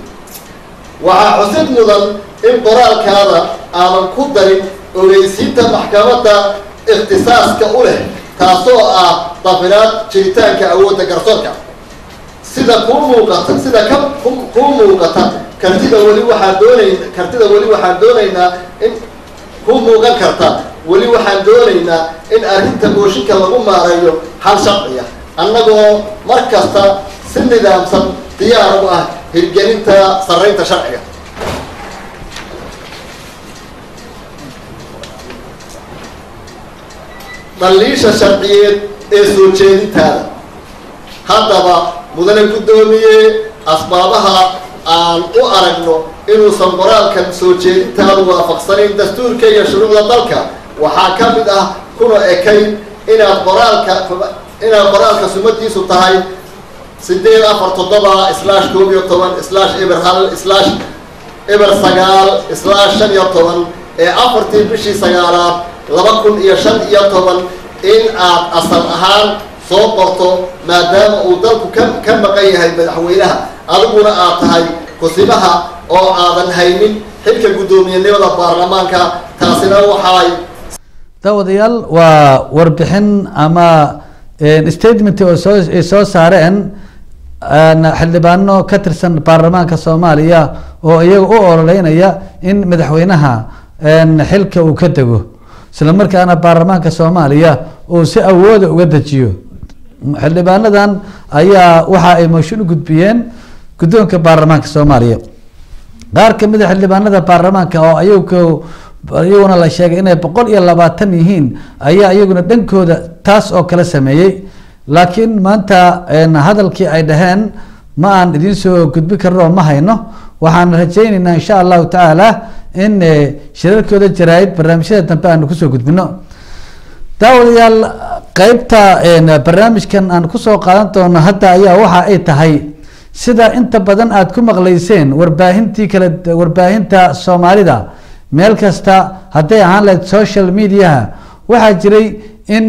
waxaa xusid mudan in qoraalkaada aadan ku darin ogeysiinta maxkamadda ikhtisaaska u leh taasoo ah dafinaad jiritaanka awoodda garsoorka sida kuu muuqata sida ka kuu muuqata kartida weli waxaan doonayn kartida weli waxaan doonaynaa in ku muuqan karta weli waxaan doonaynaa in arrinta mooshinka lagu maareeyo hal sharciya annagoo mar kasta si nidaamsan diyaar u ah hirgelinta sarraynta sharciga dhaliisha sharciyeed ee soo jeedintaada haddaba mudane guddoomiye asbaabaha aan u aragno inuusan qoraalkan soo jeedintaadu waafaqsanayn dastuurka iyo shuruucda dalka waxaa ka mid ah kuna ekayn inaad qoraalka inaad qoraalka sumadiisu tahay sideed afar toddoba slash koob iyo toban slash eber hal slash eber sagaal slash shan iyo toban ee afartii bishii sagaalaad laba kun iyo shan iyo toban in aad asal ahaan soo qorto maadaama uu dalku ka ka maqan yahay madaxweynaha adiguna aad tahay kusibaha oo aadan haynin xilka guddoomiyenimada baarlamaanka taasina waxay daawadayaal waa warbixin ama statement oo soo ay soo saareen xildhibaano ka tirsan baarlamaanka soomaaliya oo iyaga u ololeynaya in madaxweynaha xilka uu ka dego isla markaana baarlamaanka soomaaliya uu si awooda uga dejiyo xildhibaanadan ayaa waxa ay mooshin u gudbiyeen guddoonka baarlamaanka soomaaliya qaar kamid a xildhibaanada baarlamaanka oo ayagu iyaguna la sheegay inay boqol iyo labaatan yihiin ayaa iyaguna dhankooda taas oo kale sameeyey laakiin maanta hadalkii ay dhaheen ma aan idiin soo gudbin karno ma hayno waxaan rajayneynaa insha allahu tacaala in shirarkooda jaraayid barnaamijyada dambe aanu kusoo gudbino daawadayaal qeybta barnaamijkan aan kusoo qaadan doono hadda ayaa waxa ay tahay sida inta badan aada ku maqleyseen warbaahintii kale warbaahinta soomaalida meel kasta hadday ahaan lahayd social mediaha waxaa jiray in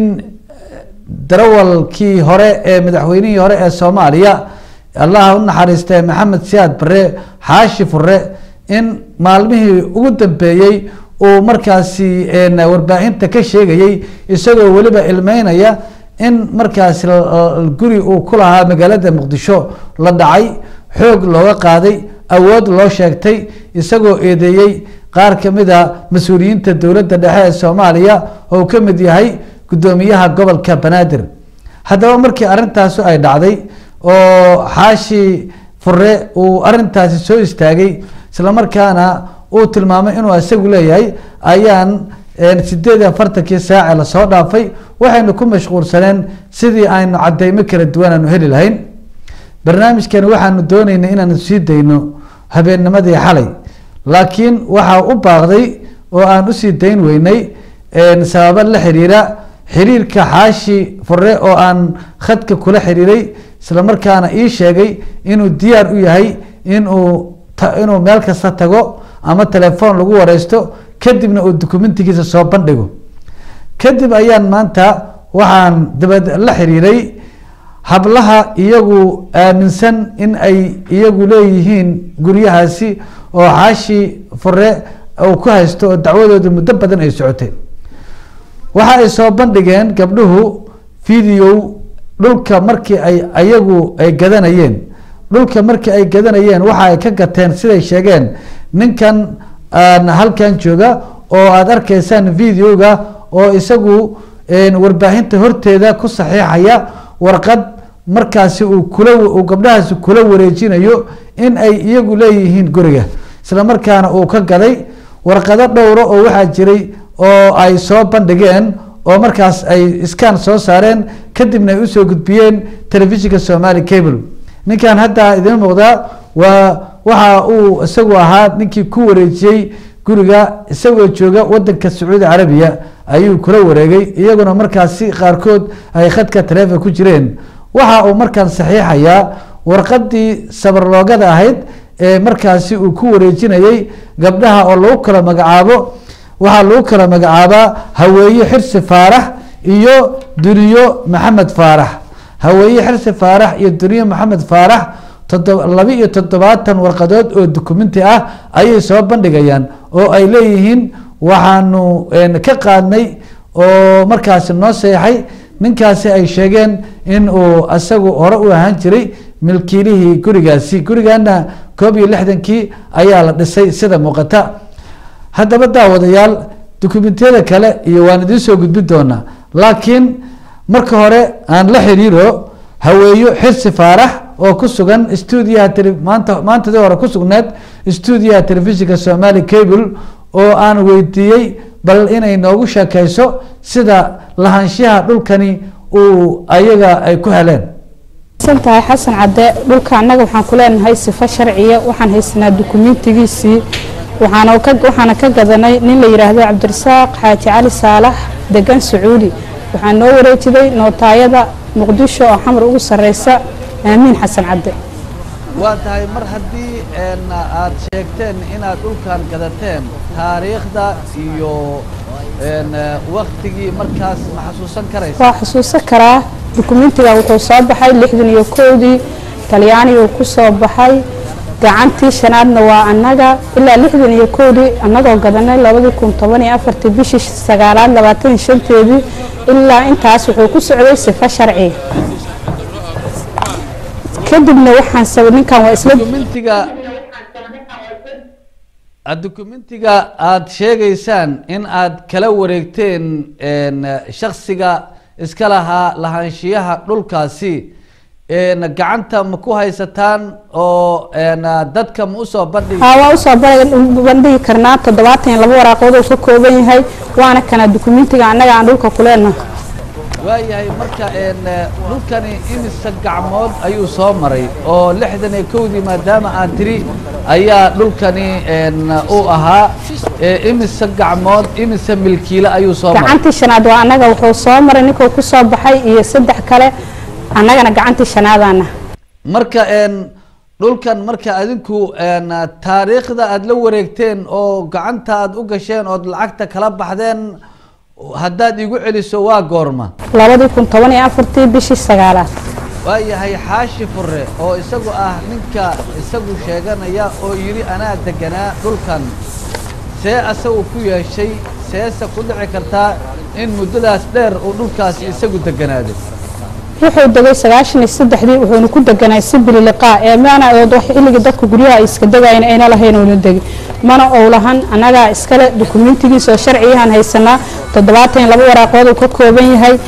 darawalkii hore ee madaxweynihii hore ee soomaaliya allaha u naxariistay maxamed siyaad bare xaashi fure in maalmihii ugu dambeeyey uu markaasi warbaahinta ka sheegayey isagoo weliba ilmeynaya in markaasi guri uu ku lahaa magaalada muqdisho la dhacay xoog looga qaaday awood loo sheegtay isagoo eedeeyey qaar kamid a mas-uuliyiinta dowladda dhexe ee soomaaliya oo ka mid yahay guddoomiyaha gobolka banaadir haddaba markii arrintaasu ay dhacday oo xaashi fure uu arintaasi soo istaagay islamarkaana uu tilmaamay inuu isagu leeyahay ayaan sideed iyo afartankii saace lasoo dhaafay waxaynu ku mashquulsaneen sidii aynu cadeymo kala duwan aanu heli lahayn barnaamijkani waxaanu dooneynay inaanu sii dayno habeennimadii xalay laakiin waxaa u baaqday oo aan usii dayn weynay sababo la xiriira xiriirka xaashi fure oo aan khadka kula xiriiray islamarkaana ii sheegay inuu diyaar u yahay inuu inuu meel kasta tago ama telefoon lagu wareysto kadibna uu dukumentigiisa soo bandhigo kadib ayaan maanta waxaan dabad la xiriiray hablaha iyagu aaminsan in ay iyagu leeyihiin guryahaasi oo xaashi fure uu ku haysto oo dacwadooda muddo badan ay socotay waxa ay soo bandhigeen gabdhuhu video dhulka markii ay ayagu ay gadanayeen dhulka markii ay gadanayeen waxa ay ka gateen siday sheegeen ninkan halkan jooga oo aada arkaysaan videoga oo isagu warbaahinta horteeda ku saxiixaya warqad markaasi uu kula uu gabdhahaasi kula wareejinayo in ay iyagu leeyihiin guriga isla markaana uu ka gaday warqado dhowro oo waxaa jiray oo ay soo bandhigeen oo markaas ay iskaan soo saareen kadibna ay usoo gudbiyeen telefishinka somali cable ninkan hadda idiin muuqdaa waa waxa uu isagu ahaa ninkii ku wareejiyey guriga isagoo jooga wadanka sacuudi carabiya ayuu kula wareegay iyaguna markaasi qaarkood ay khadka taleefon ku jireen waxa uu markaan saxiixayaa warqadii sabarloogada ahayd ee markaasi uu ku wareejinayay gabdhaha oo lagu kala magacaabo waxaa lagu kala magacaabaa haweeye xirsi faarax iyo duniyo maxamed faarax haweeye xirsi faarax iyo duniyo maxamed faarax laba iyo toddobaatan warqadood oo dukumenti ah ayay soo bandhigayaan oo ay leeyihiin waxaanu ka qaadnay oo markaasi noo seexay ninkaasi ay sheegeen in uu isagu hore u ahaan jiray milkiilihii gurigaasi gurigana koob iyo lixdankii ayaa la dhisay sida muuqata haddaba daawadayaal dukumentiyada kale iyo waan idiin soo gudbin doonaa laakiin marka hore aan la xiriiro haweeyo xirsi faarax oo ku sugan stuudiyaha maanta maantadii hore ku sugneed stuudiyaha telefishinka somali cable oo aan weydiiyey bal inay noogu sheekeyso sida lahaanshaha dhulkani uu ayaga ay ku heleen tahay xasan cadde dhulka annaga waxaan ku leenahay sifo sharciya waxaan haysanaa dukumentigiisii waxaana ka gadanay nin la yidhaahdo cabdirasaaq xaaji cali saalax degan sacuudi waxaa noo wareejiday nootaayada muqdisho oo xamar ugu sareysa aamiin xasan cadde waa tahay mar haddii aada sheegteen inaad dhulkan gadateen taariikhda iyo waktigii markaas ma xasuusan karaysa waa xusuusan karaa dukumentiga wuxuu soo baxay lixdan iyo kowdii talyaaniguu ku soo baxay gacantii shanaadna waa annaga ilaa lixdan iyo kowdii annagoo gadanay labadii kun toban iyo afartii bishii sagaalaad labaatan iyo shanteedii ilaa intaas wuxuu ku socday sifo sharci kadibna waxaan sab ninkan waa isla dukumentiga dukumentiga aada sheegaysaan in aad kala wareegteen shaksiga iska lahaa lahaanshiyaha dhulkaasi gacanta ma ku haysataan oo dadka ma usoo bandhigi haa waa usoo bandhigi karnaa toddobaatan iyo laba waraaqood uu ka kooban yahay waana kana dukumentiga annaga aan dhulka ku leenahay waayahay marka dhulkani imisa gacmood ayuu soo maray oo lixdan iyo kowdii maadaama aan tiri ayaa dhulkani uu ahaa imisa gacmood imisa milkiile ayuu soo maray gacantii shanaad waa annaga wuxuu soo maray ninkuu ku soo baxay iyo saddex kale annagana gacantii shanaadaana marka dhulkan marka adinku taariikhda aada la wareegteen oo gacanta aada u gasheen ood lacagta kala baxdeen haddaad igu celiso waa goorma labadii kun toban iyo afartii bishii sagaalaad waayahay xaashi fure oo isagu ah ninka isagu sheeganaya oo yidhi anaa deganaa dhulkan see asagu ku yeeshay seese ku dhici kartaa in muddadaas dheer uu dhulkaasi isagu deganaaday wuxuu degay sagaashan iyo saddexdii wuxuuna ku deganay si bililiqaa ee maana xilligii dadka guryaha ay iska degayen ayna lahayn uuna degi mana ou lahan annagaa iskale dukumentigiisa oo sharciyahan haysanaa toddobaatan iyo laba waraaqood uu ka kooban yahay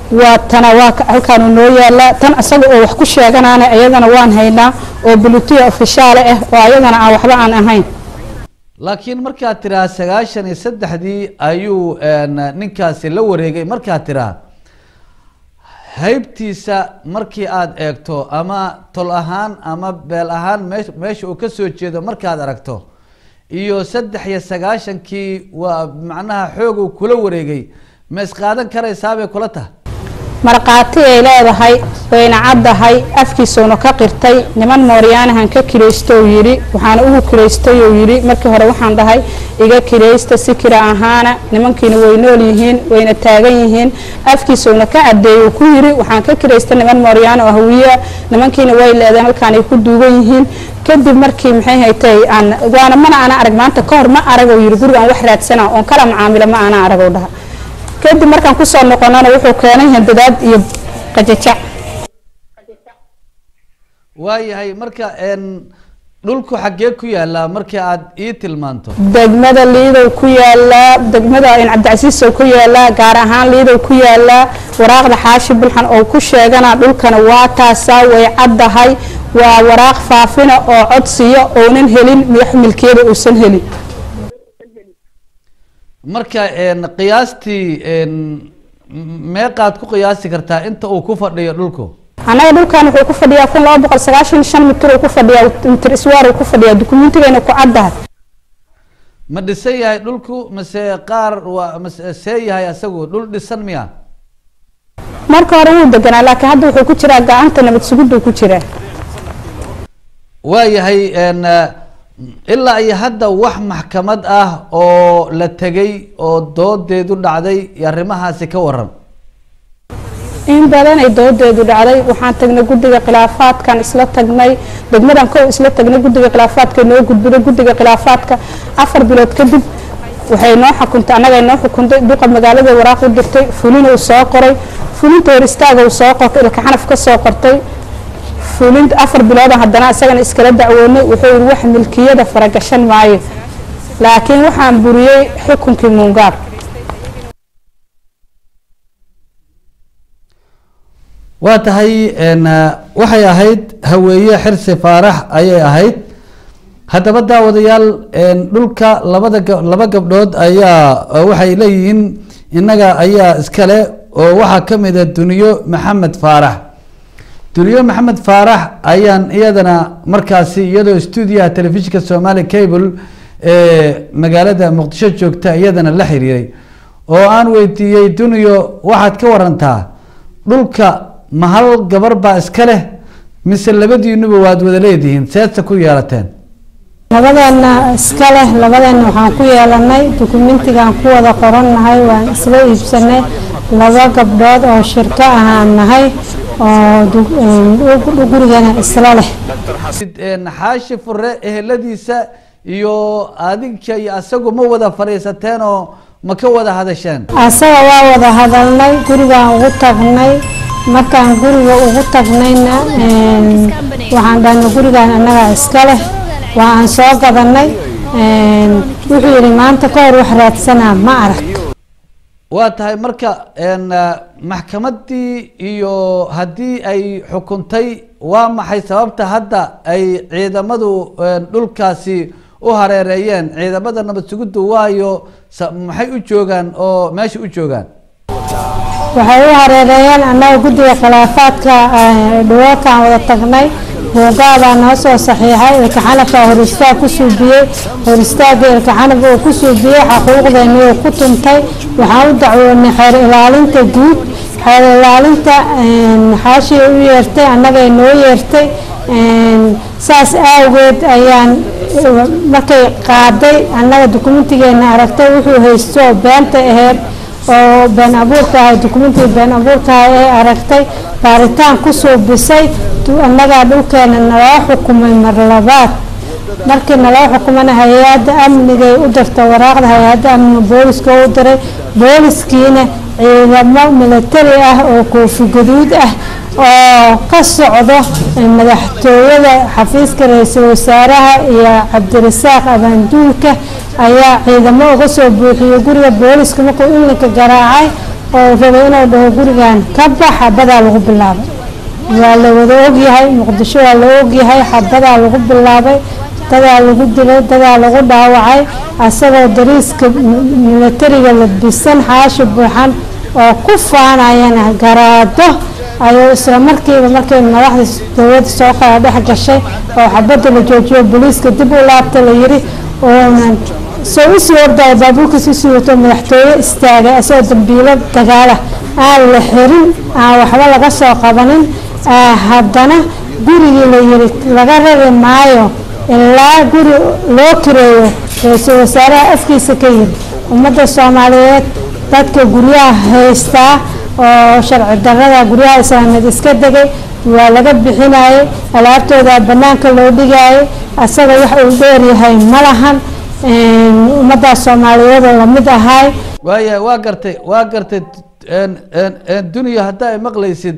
waa tana waa ka- halkaanu noo yaalaa tan isaga oo wax ku sheeganaana iyadana waan haynaa oo bulutuya ofishaale ah oo ayadana aan waxba aan ahayn laakiin markaad tiraa sagaashan iyo saddexdii ayuu een, ninkaasi la wareegay markaad tiraa haybtiisa markii aada eegto ama tol ahaan ama beel ahaan meesh- meesha uu ka soo jeedo markaad aragto iyo saddex iyo sagaashankii waa macnaha xoog uu kula wareegay ma isqaadan karaysaabay kula tahay markhaati ay leedahay wayna caddahay afkiisuuna ka qirtay niman mooryaanahan ka kiraysto uu yidhi waxaana ugu kiraystay uu yidhi markii hore waxaan dhahay iga kiraysta si kira ahaana nimankiina way nool yihiin wayna taagan yihiin afkiisuuna ka caddeeyey uu ku yidhi waxaan ka kiraystay niman mooryaano oo hawiya nimankiina way leedeen halkaan ay ku duugan yihiin kadib markii maxay haytay aan waana mana ana arag maanta ka hor ma arag uu yidhi gurigaan wax raadsana oon kala macaamilo ma ana arag uu dhaha kadib markaan kusoo noqonana wuxuu keenay handadaad iyo qajajac waayahay marka een, dhulku xaggee ku yaalaa markii aada ii tilmaanto degmada liidow ku yaalaa degmada in cabdicasiisow ku yaalaa gaar ahaan liidow ku yaalaa waraaqda xaashi bulxan oo ku sheegana dhulkana waa taasaa way caddahay waa waraaq faafina oo codsiya oonan helin madax milkiyada uusan helin marka een, qiyaastii een, m- meeqaad ku qiyaasi kartaa inta uu ku fadhiyo dhulku annaga dhulkan wuxuu ku fadhiyaa kun laba boqol sagaashan iyo shan mitir uu ku fadhiyaa mitir iswaar uu ku fadhiyaa dukumentigayna ku caddahay ma dhisan yahay dhulku mase qaar waa mase see yahay asagu dhul dhisan miya marka hore wuu deganaa laakiin hadda wuxuu ku jiraa gacanta nabad sugiduu ku jiraa waayahay een, ilaa iyo hadda wax maxkamad ah oo la tegay oo doodeedu dhacday iyo arrimahaasi ka waran in badan ay doodeedu dhacday waxaan tagnay guddiga khilaafaadkan isla tagnay degmadan kow isla tagnay guddiga khilaafaadka noo gudbiday guddiga khilaafaadka afar bilood kadib waxay noo xukuntay annaga noo xukuntay duqa magaalada waraaq u dirtay fulin uu soo qoray fulinta hor istaaga uu soo qortay ilka xanaf ka soo qortay fulinta afar biloodan haddana isagana iskala dacwoonay wuxuu yidhi wax milkiyada faragashan maayo laakiin waxaan buriyey xukunkii muungaab waa tahay een, waxay ahayd haweeye xirsi faarax ayay ahayd haddaba daawadayaal een, dhulka labada ga- laba gabdhood ayaa oo waxay leeyihiin innaga ayaa iskale oo waxaa ka mid a duniyo maxamed faarax duniyo maxamed faarax ayaan iyadana markaasi iyadoo stuudiyaha telefishinka somali cable ee magaalada muqdisho joogta iyadana la xiriiray oo aan weydiiyey duniyo waxaad ka warantaa dhulka ma hal gabar baa iska leh mise labadiinuba waad wada leedihiin seedse ku yeelateen labadeena iska leh labadeena waxaan ku yeelanay dukumentigaan ku wada qorannahay waan isla iibsanay laba gabdhood oo shirko ahaan nahay oo du- een, gurigana isla leh Een, xaashi fure eheladiisa iyo adinka iyo asagu ma wada fadhiisateen oo ma ka wada hadasheen asaga waa wada hadalnay gurigaan ugu tagnay markaan guriga ugu tagnayna een, waxaan dhahnay gurigaan annaga iska leh waa aan soo gadanay een, wuxuu yidhi maanta ka hor wax raadsanaa ma arag waa tahay marka een, eh, maxkamaddii iyo haddii ay xukuntay waa maxay sababta hadda ay ciidamadu een, dhulkaasi u hareereeyeen ciidamada nabad sugiddu waayo sa- maxay u joogaan oo meesha u joogaan waxay u hareereeyeen annaga guddiga khilaafaadka eh, dhawaadkaan wada tagnay buugaabaa noo soo saxiixay ilka xanafka hor istaag ku suubiyey hor istaagga ilka xanaf uu ku suubiyey xaquuqdeeni uu ku tuntay waxaan u dacwoonay xeer ilaalinta guud xeer ilaalinta een, xaashii u yeertay annagay noo yeertay een, saas awgeed ayaan eh, markay qaaday annaga dukumentigeena aragtay wuxuu haysto oo beenta aheyd oo been abuurka ahay dukumentiga been abuurka ahay ee aragtay baaritaan ku suubisay du- annagaa dhulkeena naloo xukumay mar labaad markii naloo xukumana hay-adda amnigay u dirtay waraaqda hay-adda amniga booliska u diray booliskiina ciidamo militari ah oo koofi gaduud ah oo ka socdo eh, madaxtooyada xafiiska ra-iisul wasaaraha iyo cabdirasaaq abaanduulka ayaa ciidamo uga soo buuxiyey guriga booliska markuu ilinka garaacay oo rabay inuu dhaho gurigan ka bax xabadaa lagu bilaabay waa la wada ogyahay muqdisho waa la ogyahay xabadaa lagu bilaabay dadaa lagu dilay dadaa lagu dhaawacay asagoo dariiska milatariga labisan xaashi buuxan oo ku faanayana garaado ayuu isla markiiba markay madaxda dowladda soo kala dhex gashay oo xabadda la joojiyo booliiska dib u laabta la yiri oonan soo usii ordaya baabuurkiis usii wato madaxtooye istaagay asagoo dambiilo dagaala aan la xirin aan waxba laga soo qabanin haddana gurigii la yiri laga rari maayo ilaa guri loo kireeyo ra-iisul wasaaraha afkiisa ka yiri ummadda soomaaliyeed dadka guryaha haystaa oo sharci darada guryaha islaameed iska degay waa laga bixinayay alaabtooda banaanka loo dhigayay asaga wax uu dheeryahay ma lahan ummadda soomaaliyeed oo lamid ahay waaya waa gartay waa gartay duniya hadda ay maqlaysid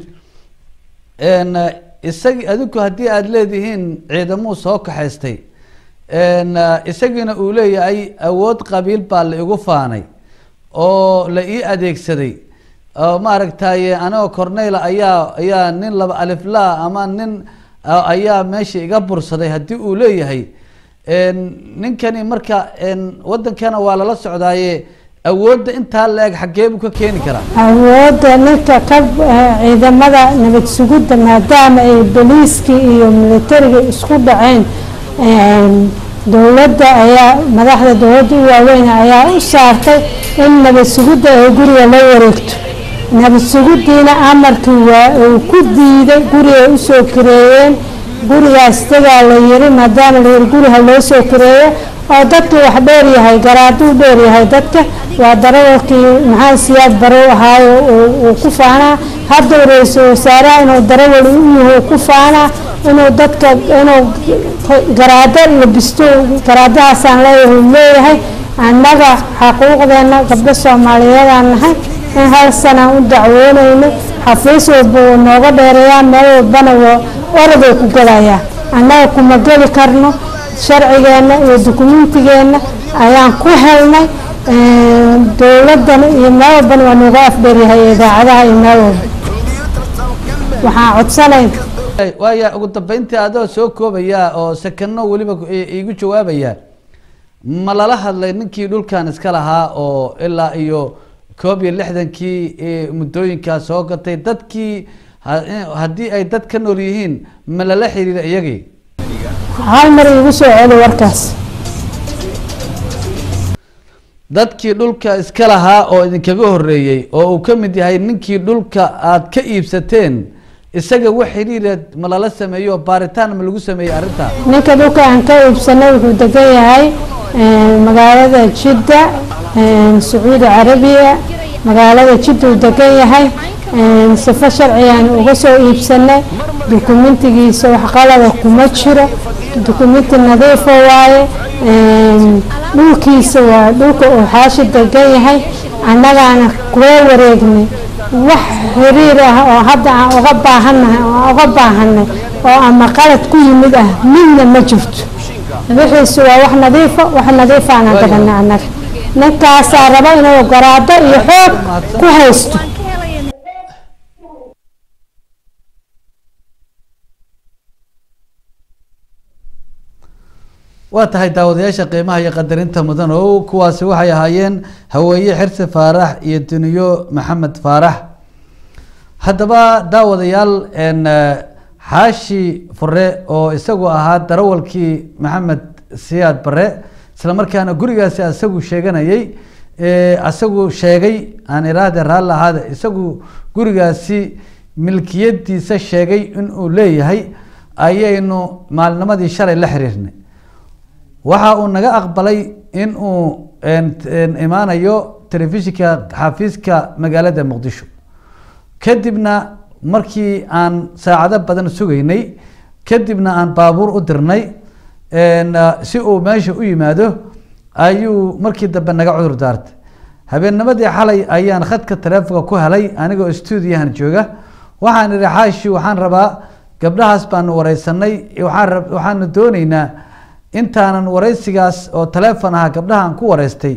isagi adinku haddii aada leedihiin ciidamuu soo kaxaystay isagiina uu leeyahay awood qabiil baa la igu faanay oo la ii adeegsaday oo maaragtaye anigoo corneyla ayaa ayaa nin laba aliflaa ama nin ayaa meesha iga bursaday haddii uu leeyahay ninkani marka wadankana waa lala socdaaye awoodda intaa la-eg xaggee buu ka keeni karaa awoodda ninka ka ciidamada nabad sugidda maadaama ay boliiskii iyo militariga isku dhaceen dowladda ayaa madaxda dowladda u waaweyn ayaa u saartay in nabad sugidda ay guriga la wareegto nabad sugiddiina amarkii waa uu ku diiday gurigay usoo kireeyeen gurigaas dagaa la yiri maadaama la yiri guriha loo soo kireeyo oo dadka wax dheer yahay garaaduu dheer yahay dadka waa darawalkii maxaa siyaad barow ahaayo uu ku faanaa hadda ra-iisul wasaaraha inuu darawal u yahay ku faanaa inuu dadka inuu garaado labisto garaadahaasaan leeyahay leeyahay annaga xaquuqdeena gabdho soomaaliyeedaan nahay in hal sanaan u dacwoonayno xafiis walba wuu nooga dheereeyaa meel walbana waa oraday ku galayaa annaga kuma geli karno sharcigeenna iyo dukumentigeenna ayaan ku helnay dowladana iyo meel walbana waa nooga afdheeryahay idaacadaha iyo meel walba waxaan codsanayn waaya ugu dambeyntii adoo soo koobaya oo sakano weliba iigu jawaabaya ma lala hadlay ninkii dhulkan iska lahaa oo ilaa iyo koob iyo lixdankii muddooyinkaa soo gatay dadkii haddii ay dad ka nool yihiin ma lala xiriira iyagii hal mar iigu soo celi warkaas dadkii dhulka iska lahaa oo idinkaga horeeyey oo uu ka mid yahay ninkii dhulka aada ka iibsateen isaga wax xiriira ma lala sameeyo baaritaan ma lagu sameeyey arrintaa ninka dhulka aan ka iibsanay wuxuu degan yahay magaalada jidda sacuudi carabiya magaalada jidda uu degan yahay sifo sharcigaan uga soo iibsanay dukumentigiisa wax qalada kuma jiro dukumenti nadiifa waaye dhulkiisa waa dhulka uu xaashi degan yahay annagaana kula wareegnay wax xiriir ah oo hadda aan uga baahannahay oo aan uga baahanay oo ama qalad ku yimid ah midna ma jirto wixiisu waa wax nadiifa wax nadiifaana gadanay annaga ninkaasaa raba inuu garaado iyo xoog ku haysto waa tahay daawadayaasha qiimaha iyo qadarinta mudan oo kuwaasi waxay ahaayeen haweeye xirsi faarax iyo duniyo maxamed faarax haddaba daawadayaal xaashi fure oo isagu ahaa darawalkii maxamed siyaad bare isla markaana gurigaasi isagu sheeganayay isagu sheegay aan iraahde raalli ahaade isagu gurigaasi milkiyadiisa sheegay inuu leeyahay ayaynu maalnimadii shalay la xiriirnay waxa uu naga aqbalay in uu imaanayo telefishinka xafiiska magaalada muqdisho kadibna markii aan saacado badan sugaynay kadibna aan baabuur u dirnay si uu meesha u yimaado ayuu markii dambe naga cudur daartay habeennimadii xalay ayaan khadka taleefonka ku helay anigoo stuudiyahan jooga waxaan idhi xaashi waxaan rabaa gabdhahaas baanu wareysanay waxaanu dooneynaa intaanan wareysigaas oo taleefon aha gabdhaha aan ku wareystay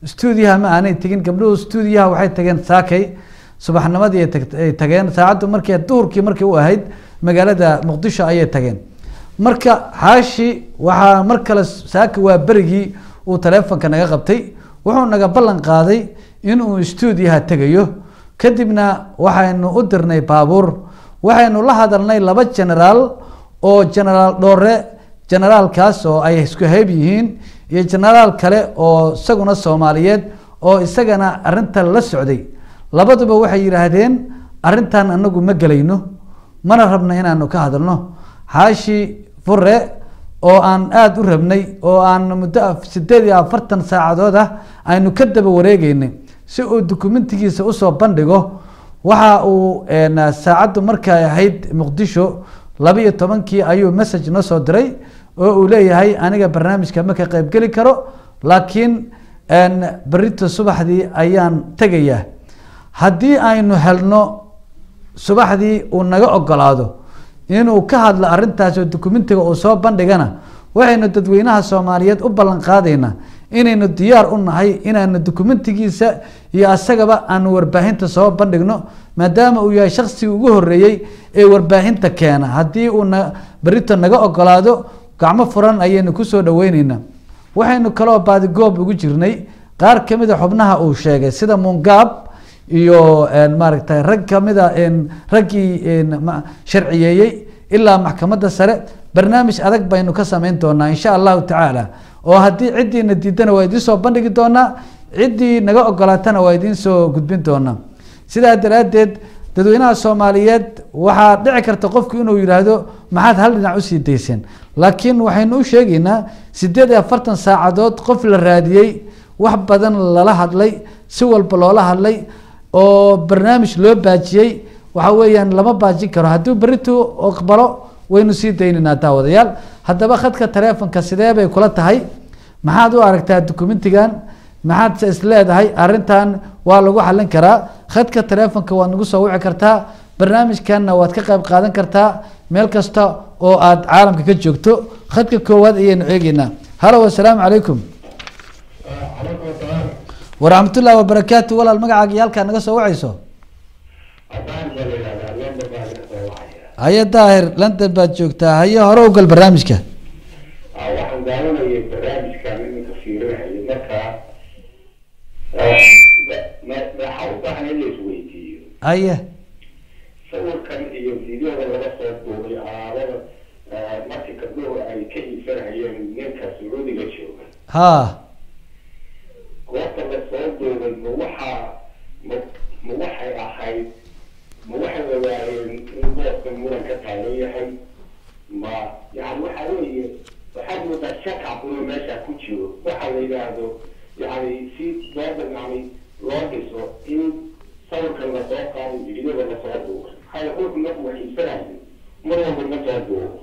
stuudiyaha ma aanay tegin gabdhuhu stuudiyaha waxay tageen saakay subaxnimadii ay tag- ay tageen saacaddu markii duhurkii markii u ahayd magaalada muqdisho ayay tageen marka xaashi waxaa mar kale saaka waa berigii uu taleefonka naga qabtay wuxuu naga ballan qaaday inuu stuudiyaha tegayo kadibna waxaynu u dirnay baabuur waxaynu la hadalnay laba generaal oo generaal dhoore generaalkaas oo ay isku hayb yihiin iyo generaal kale oo isaguna soomaaliyeed oo isagana arrintan la socday labaduba waxay yidhaahdeen arrintan anagu ma gelayno mana rabna inaanu ka hadalno xaashi fure oo aan aada u rabnay oo aan muddo af- sideed iyo afartan saacadood ah aynu ka daba wareegeynay si uu dukumentigiisa usoo bandhigo waxa uu een, saacaddu markay ahayd muqdisho laba iyo tobankii ayuu message noo soo diray oo uu leeyahay aniga barnaamijka ma ka qaybgeli karo laakiin een, berito subaxdii ayaan tegayaa haddii aynu helno subaxdii uu naga ogolaado inuu ka hadlo arrintaas oo dukumentiga uu soo bandhigana waxaynu dadweynaha soomaaliyeed u ballan qaadaynaa inaynu diyaar u nahay inaanu dukumentigiisa iyo asagaba aanu warbaahinta soo bandhigno maadaama uu yahay shaksigii ugu horeeyey ee warbaahinta keena haddii uu na berito naga ogolaado gacmo furan ayaynu kusoo dhaweyneynaa waxaynu kaloo baadigoob ugu jirnay qaar kamid a xubnaha uu sheegay sida mungaab iyo een, maaragtay rag kamida een, raggii een, ma- sharciyeeyey ilaa maxkamadda sare barnaamij adag baynu ka sameyn doonaa insha allahu tacaala oo haddii ciddiina diidana waa idiin soo bandhigi doonaa ciddii naga ogolaatana waa idiin soo gudbin doonaa sidaa daraaddeed dadweynaha soomaaliyeed waxaa dhici karta qofku inuu yidhaahdo maxaad hal dhinac usii dayseen laakiin waxaynu u sheegaynaa sideed iyo afartan saacadood qof la raadiyey wax badan lala hadlay si walba loola hadlay oo barnaamij loo baajiyey waxa weeyaan lama baajin karo hadduu beritu aqbalo waynu sii daynaynaa daawadayaal haddaba khadka taleefonka sidee bay kula tahay maxaad u aragtaa dukumentigan maxaad se is leedahay arrintan waa lagu xallin karaa khadka taleefonka waad nagu soo wici kartaa barnaamijkanna waad ka qayb qaadan kartaa meel kasta oo aad caalamka ka joogto khadka koowaad ayaynu eegeynaa halo wasalaamu calaykum waraxmatullahi wabarakaatu walaal magacaaga iyo halkaa naga soo wacayso haye daahir london baad joogtaa haye hore u gal barnaamijka waxaan daawanayay barnaamijkan iminka fiirinayo markaa waxaa u baahan in la isweydiiyo haye sawirkan iyo fideoda laga soo duubay alaabada markii gabdhuhu ay ka iibsanayeen ninka sacuudiga jooga ha goobta la soo duubay ma waxaa ma ma waxay ahayd ma waxay ogaayeen in boobka muran ka taagan yahay ma yani waxa weeye waxaad moodaa shakab inuu meesha ku jiro waxa la yidhaahdo yani si doodan yani loo dhiso in sawirkan lasoo qaado fideoda lasoo duubay maxaa qofku marku wax iibsanayo mar walba ma soo duubo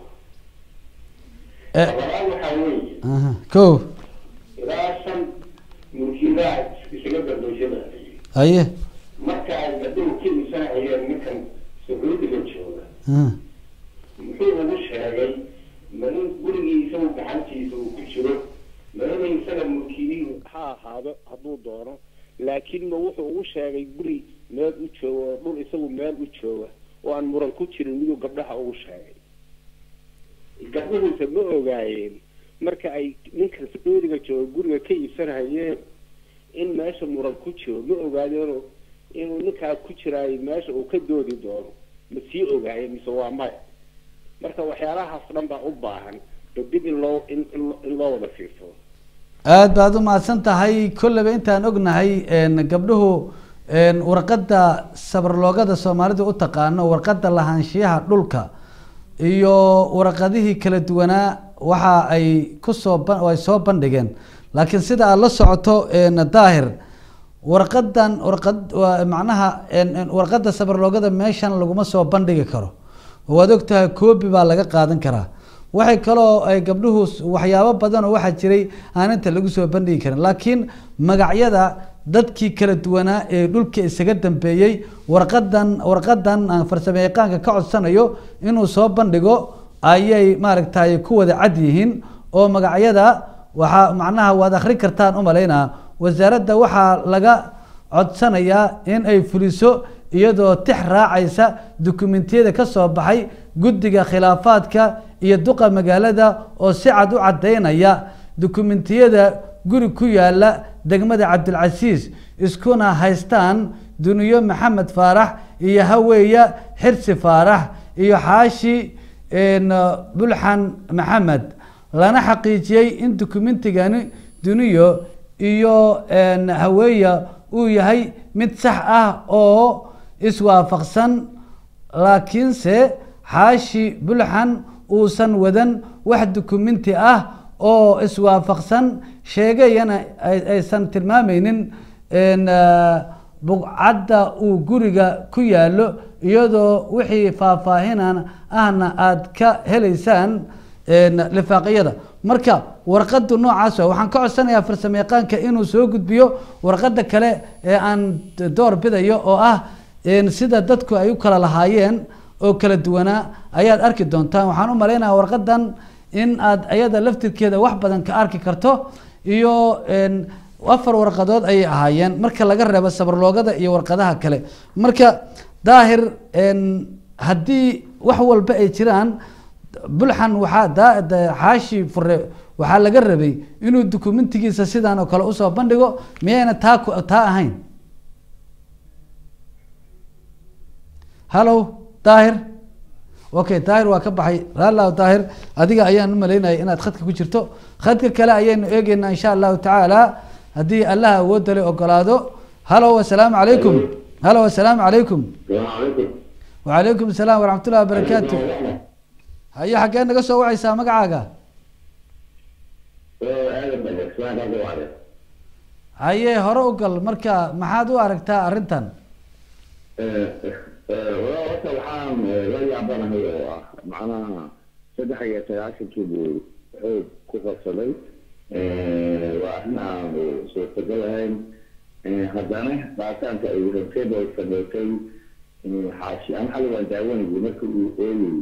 labaad waxaa weeye aha ko ilaa shan mulkiilaha isaga gardooshada haye marka ay gabdhuhu ka iibsanayeen ninkan sacuudiga jooga aha muxuu ugu sheegay ma in gurigii isagu gacantiisa uu ku jiro ma inay isaga mulkiilihii ha ahaado hadduu doono laakiin ma wuxuu ugu sheegay guri meel u jooga oo dhul isagu meel u jooga oo aan muran ku jirin miduu gabdhaha ugu sheegay gabdhuhuse ma ogaayeen marka ay ninkan sacuudiga jooga guriga ka iibsanayeen in meesha muran ku jiro ma ogaadeenoo inuu ninkaa ku jiraayo meesha uu ka doodi doono ma sii ogaayeen mise waa maya marka waxyaalahaas dhan baa u baahan ba dib in loo in in loo- in loo wada fiirsado aad baad u mahadsan tahay kolleyba intaan ognahay een, gabdhuhu een, warqadda sabarloogada soomaalidu u taqaano warqadda lahaanshiyaha dhulka iyo warqadihii kala duwanaa waxa ay kusoo ban- ay soo bandhigeen laakiin sida aad la socoto een, daahir warqadan warqad waa macnaha een, een, warqadda sabarloogada meeshan laguma soo bandhigi karo waad ogtahay koobi baa laga qaadan karaa waxay kaloo ay gabdhuhu s- waxyaabo badan oo waxaa jiray aan inta lagu soo bandhigi karin laakiin magacyada dadkii kala duwanaa ee dhulka isaga dambeeyey warqadan warqadan aan farsamo yaqaanka ka codsanayo inuu soo bandhigo ayay maaragtay ku wada cad yihiin oo magacyada waxaa macnaha waad akhrin kartaan u malaynaa wasaaradda waxaa laga codsanayaa in ay fuliso iyadoo tix raacaysa dukumentiyada ka soo baxay guddiga khilaafaadka iyo duqa magaalada oo si cad u caddaynaya dukumentiyada guri ku yaala degmada cabdilcasiis iskuna haystaan duniyo maxamed faarax iyo haweeya xirsi faarax iyo xaashi bulxan maxamed lana xaqiijiyey in dukumentigani duniyo iyo haweeya uu yahay mid sax ah oo iswaafaqsan laakiinse xaashi bulxan uusan wadan wax dukumenti ah oo iswaafaqsan sheegayana aysan tilmaameynin bugcadda uu guriga ku yaalo iyadoo wixii faahfaahinan ahna aada ka helaysaan lifaaqiyada marka warqadu noocaas wa waxaan ka codsanayaa farsamo yaqaanka inuu soo gudbiyo warqada kale ee aan door bidayo oo ah sida dadku ay u kala lahaayeen oo kala duwanaa ayaad arki doontaan waxaan u malaynayaa warqadan in aad ayada laftirkeeda wax badan ka arki karto iyo afar warqadood ayay ahaayeen marka laga reebo sabarloogada iyo warqadaha kale marka daahir haddii wax walba ay jiraan bulxan waxaa xaashi fure waxaa laga rabay inuu dukumentigiisa sidaan oo kale usoo bandhigo miyayna taa taa ahayn hallow daahir okay daahir waa ka baxay raallah daahir adiga ayaan u malaynaya inaad khadka ku jirto khadka kale ayaynu eegeynaa insha allahu tacaala haddii allaha awoodda le ogolaado hallow assalaamu calaykum hallow assalaamu calaykum wacalaykum asalaam waraxmat ullahi wabarakaatu haye xaggee naga soo wacaysaa magacaaga haye hore u gal marka maxaad u aragtaa arrintan horta waxaan la yaabanahay oo ah macnaha saddex iyo sagaashankii buu xoog ku qabsaday waa arrin aan suurtagal ahayn haddana baaritaanka ay rabteen oo sameysay xaashi aan xali waan daawanayay marka uu ooyay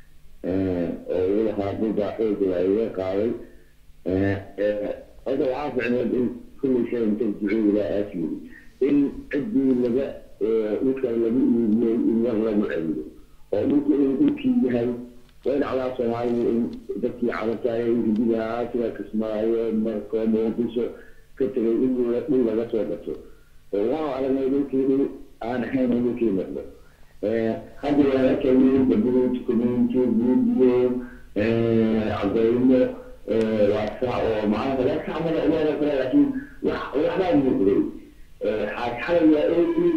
oo uu lahaa buga xooga iga qaaday horta waxaa ficneed in kulli shay tarjicuu ilaa aasli in ciddii laga dhulka lagu iibiyey in war lagu celiyo oo dhulka inuu dhulkii yahay way dhacdaa soomaaliya in dadkii carabtaayay hidigaa sida kismaayo marko muqdisho ka tegay in dhul laga soo gato waxaan aragnay dhulkii dhul aan ahayn in dhulkii noqdo hadda waa arkayay dabuut community video cadaymo waa saa oo macnaha laga kacmada uleeda kale laakiin wax waxbaa muuqday xaagxalay waa eegi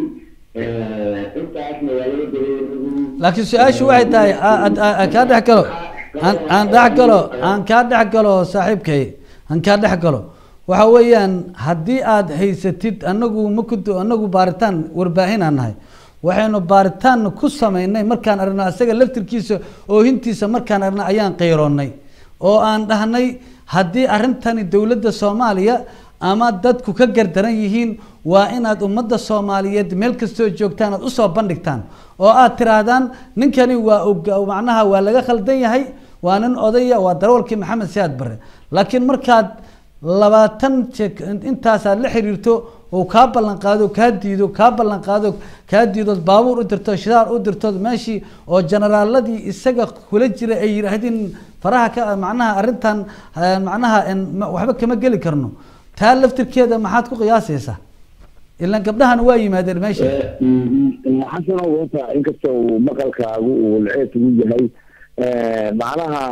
intaasna waa laga dareeray laakiin su-aashu waxay tahay aan kaa dhex galo aan aan dhex galo aan kaa dhex galo saaxiibkay aan kaa dhex galo waxa weeyaan haddii aad haysatid anagu makudo anagu baaritaan warbaahin aan nahay waxaynu baaritaan ku sameynay markaan aragno asaga laftirkiisa oohintiisa markaan aragno ayaan qeyroonnay oo aan dhahnay haddii arrintani dowladda soomaaliya ama dadku ka gardaran yihiin waa inaad ummadda soomaaliyeed meel kastoo joogtaan aad usoo bandhigtaan oo aad tiraahdaan ninkani waa macnaha waa laga khaldan yahay waa nin odaya waa darawalkii maxamed siyaad bare laakiin markaad labaatan intaasaad la xiriirto oo kaa ballan qaado kaa diido kaa ballan qaado kaa diidood baabuur u dirto shidaar u dirtood meeshii oo generaaladii isaga kula jira ay yidhaahdeen faraha ka macnaha arrintan macnaha waxba kama geli karno taa laftirkeeda maxaad ku qiyaasaysaa ilan gabdhahan waa yimaadeen meesha xasano wata inkasta uu maqalkaagu uu laceeb ugu yahay macnaha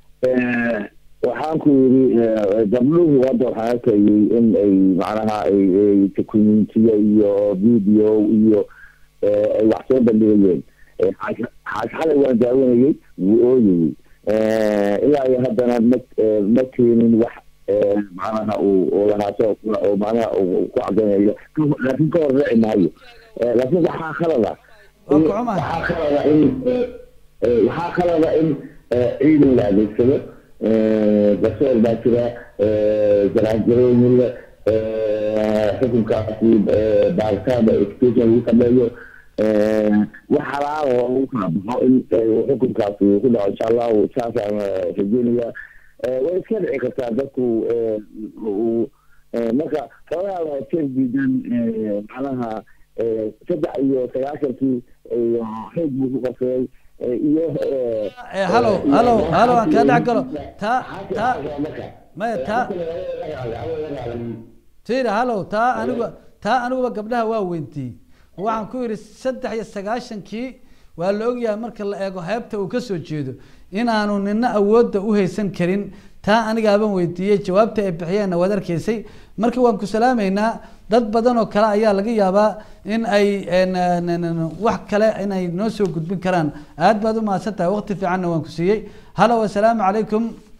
waxaan ku yidhi gabdhuhu hadda waxaan arkayay in ay macnaha ay documentiyo iyo video iyo ay wax soo bandhigayeen xaas xalay waan daawanayay wuu ooyayay ilaa iyo haddana ma ma keenin wax macnaha uu lahaaso oo macnaha ku cadaynayo laakiin ka hor raaci maayo laakiin waxaa khalada waxaa khalada in waxaa khalada in ciidan la adeegsado garsoor baa jira jaraanjarooyin le xukunkaasi baaritaanba education lagu sameeyo wax halaala oo lagu kala baxo in xukunkaasi ku dhaco insha allahu saasaan rajeynaya way iska dhici kartaa dadku uu marka xoogaa waa ka diidan macnaha saddex iyo sagaashankii iyo xoog buu ku qabsaday iyo halo halo halo aan kaa dhex galo taa taa maya taa tira halo taa anigu taa aniguba gabdhaha waa weyntii waxaan ku yidhi saddex iyo sagaashankii waa la ogyahay marka la eego heebta uu kasoo jeedo inaanu nina awoodda u haysan karin taa anigaaban weydiiyey jawaabta ay bixiyeenna waad arkaysay marka waan ku salaameynaa dad badan oo kale ayaa laga yaabaa in ay wax kale inay noo soo gudbin karaan aad baad u mahadsan tahay waqti fiicanna waan ku siiyey halo assalaamu calaykum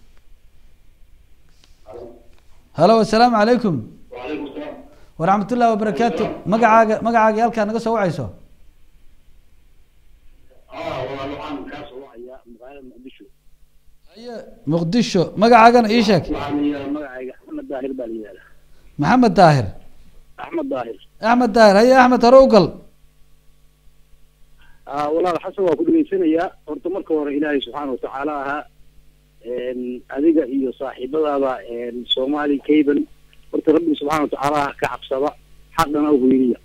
halo assalaamu calaykum waraxmat ullahi wabarakaatu magacaaga magacaaga halkaa naga soo wacayso muqdisho magacaagana ii sheeg magacayga axmed daahir baa la yihahdaa maxamed daahir axmed daahir axmed daahir haye axmed hore u gal walaal xasan waa ku dhegeysanayaa horta marka hore ilaahay subxaana watacaala ahaa adiga iyo saaxiibadaada soomaali cable horta rabbi subxaana watacaala ah ka cabsada xaqana u hoyniya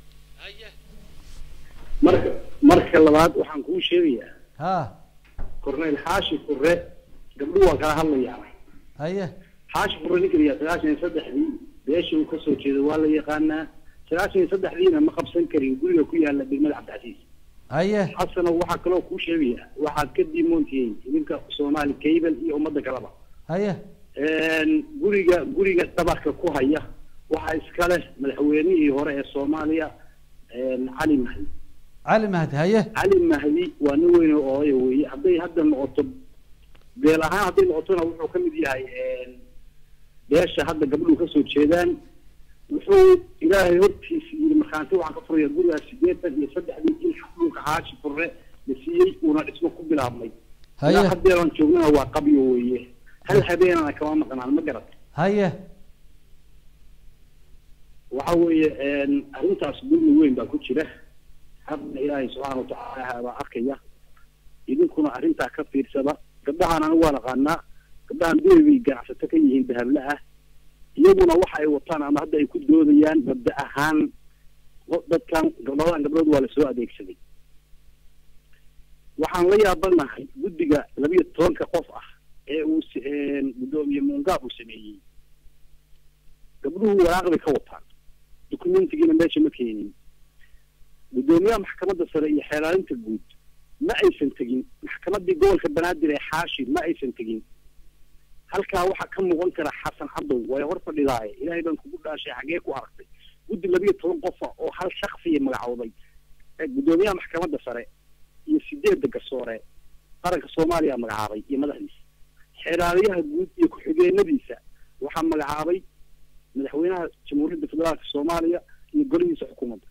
marka marka labaad waxaan kuu sheegayaa ha corneyl xaashi fure gabdhuhu waa kala hadlayaan haye xaashi fure ninka la yihahda sagaashan iyo saddexdii beesha uu kasoo jeedo waa la yaqaanaa sagaashan iyo saddexdiina ma qabsan karin guriga ku yaala degmada cabdicasiis haye xasano waxaa kaloo kuu sheegaya waxaad ka diimoontihiin idinka soomaali cable iyo ummadda kaleba haye guriga guriga dhabarka ku haya waxaa iska leh madaxweynihii hore ee soomaaliya cali mahdi cali mahdi haye cali mahdi waa nin weyn oo odaya weeye hadday hadda noqoto beel ahaan hadday noqotona wuxuu ka mid yahay beesha hadda gabdhuhu kasoo jeedaan wuxuu ilaahay hortiisa yiri markhaanti waxaan ka furaya gurigaas sideetan iyo saddexdii in dhulka xaashi furre la siiyey uuna dhismo ku bilaabmay Haye. ilaa haddeeran joognana waa qabyo weeye hal habeenana kama maqnaan ma garat haye waxa weeye arrintaas dulmi weyn baa ku jira hadna ilaahay subxaana watacaala baa arkaya idinkuna arrintaa ka fiirsada gabdhahaan anigu waan aqaanaa gabdhahan duway bay ganacsato ka yihiin dahable ah iyaguna waxa ay wataan ama hadda ay ku doodayaan mabda ahaan o- dadkan gabdhadan gabdhood waa lasoo adeegsaday waxaan la yaabanahay guddiga labiyo tobanka qof ah ee uu s- guddoomiye muungaab uu sameeyey gabdhuhu waraaqday ka wataan dukumentigiina meesha ma keenin guddoomiyaha maxkamadda sare iyo xeelaalinta guud ma aysan tegin maxkamaddii gobolka banaadir ee xaashi ma aysan tegin halkaa waxaa ka muuqan kara xasan cadow way hor fadhidaaye ilaahay baan kugu dhaashay xagee ku aragtay guddi labiyo toban qofa oo hal shaksiya magacowday ee guddoomiyaha maxkamadda sare iyo sideedda garsoore qaranka soomaaliya magacaabay iyo madaxdiisa xeeraaliyaha guud iyo ku-xigeenadiisa waxaa magacaabay madaxweynaha jamhuuriyadda federaalka soomaaliya iyo golihiisa xukuumadda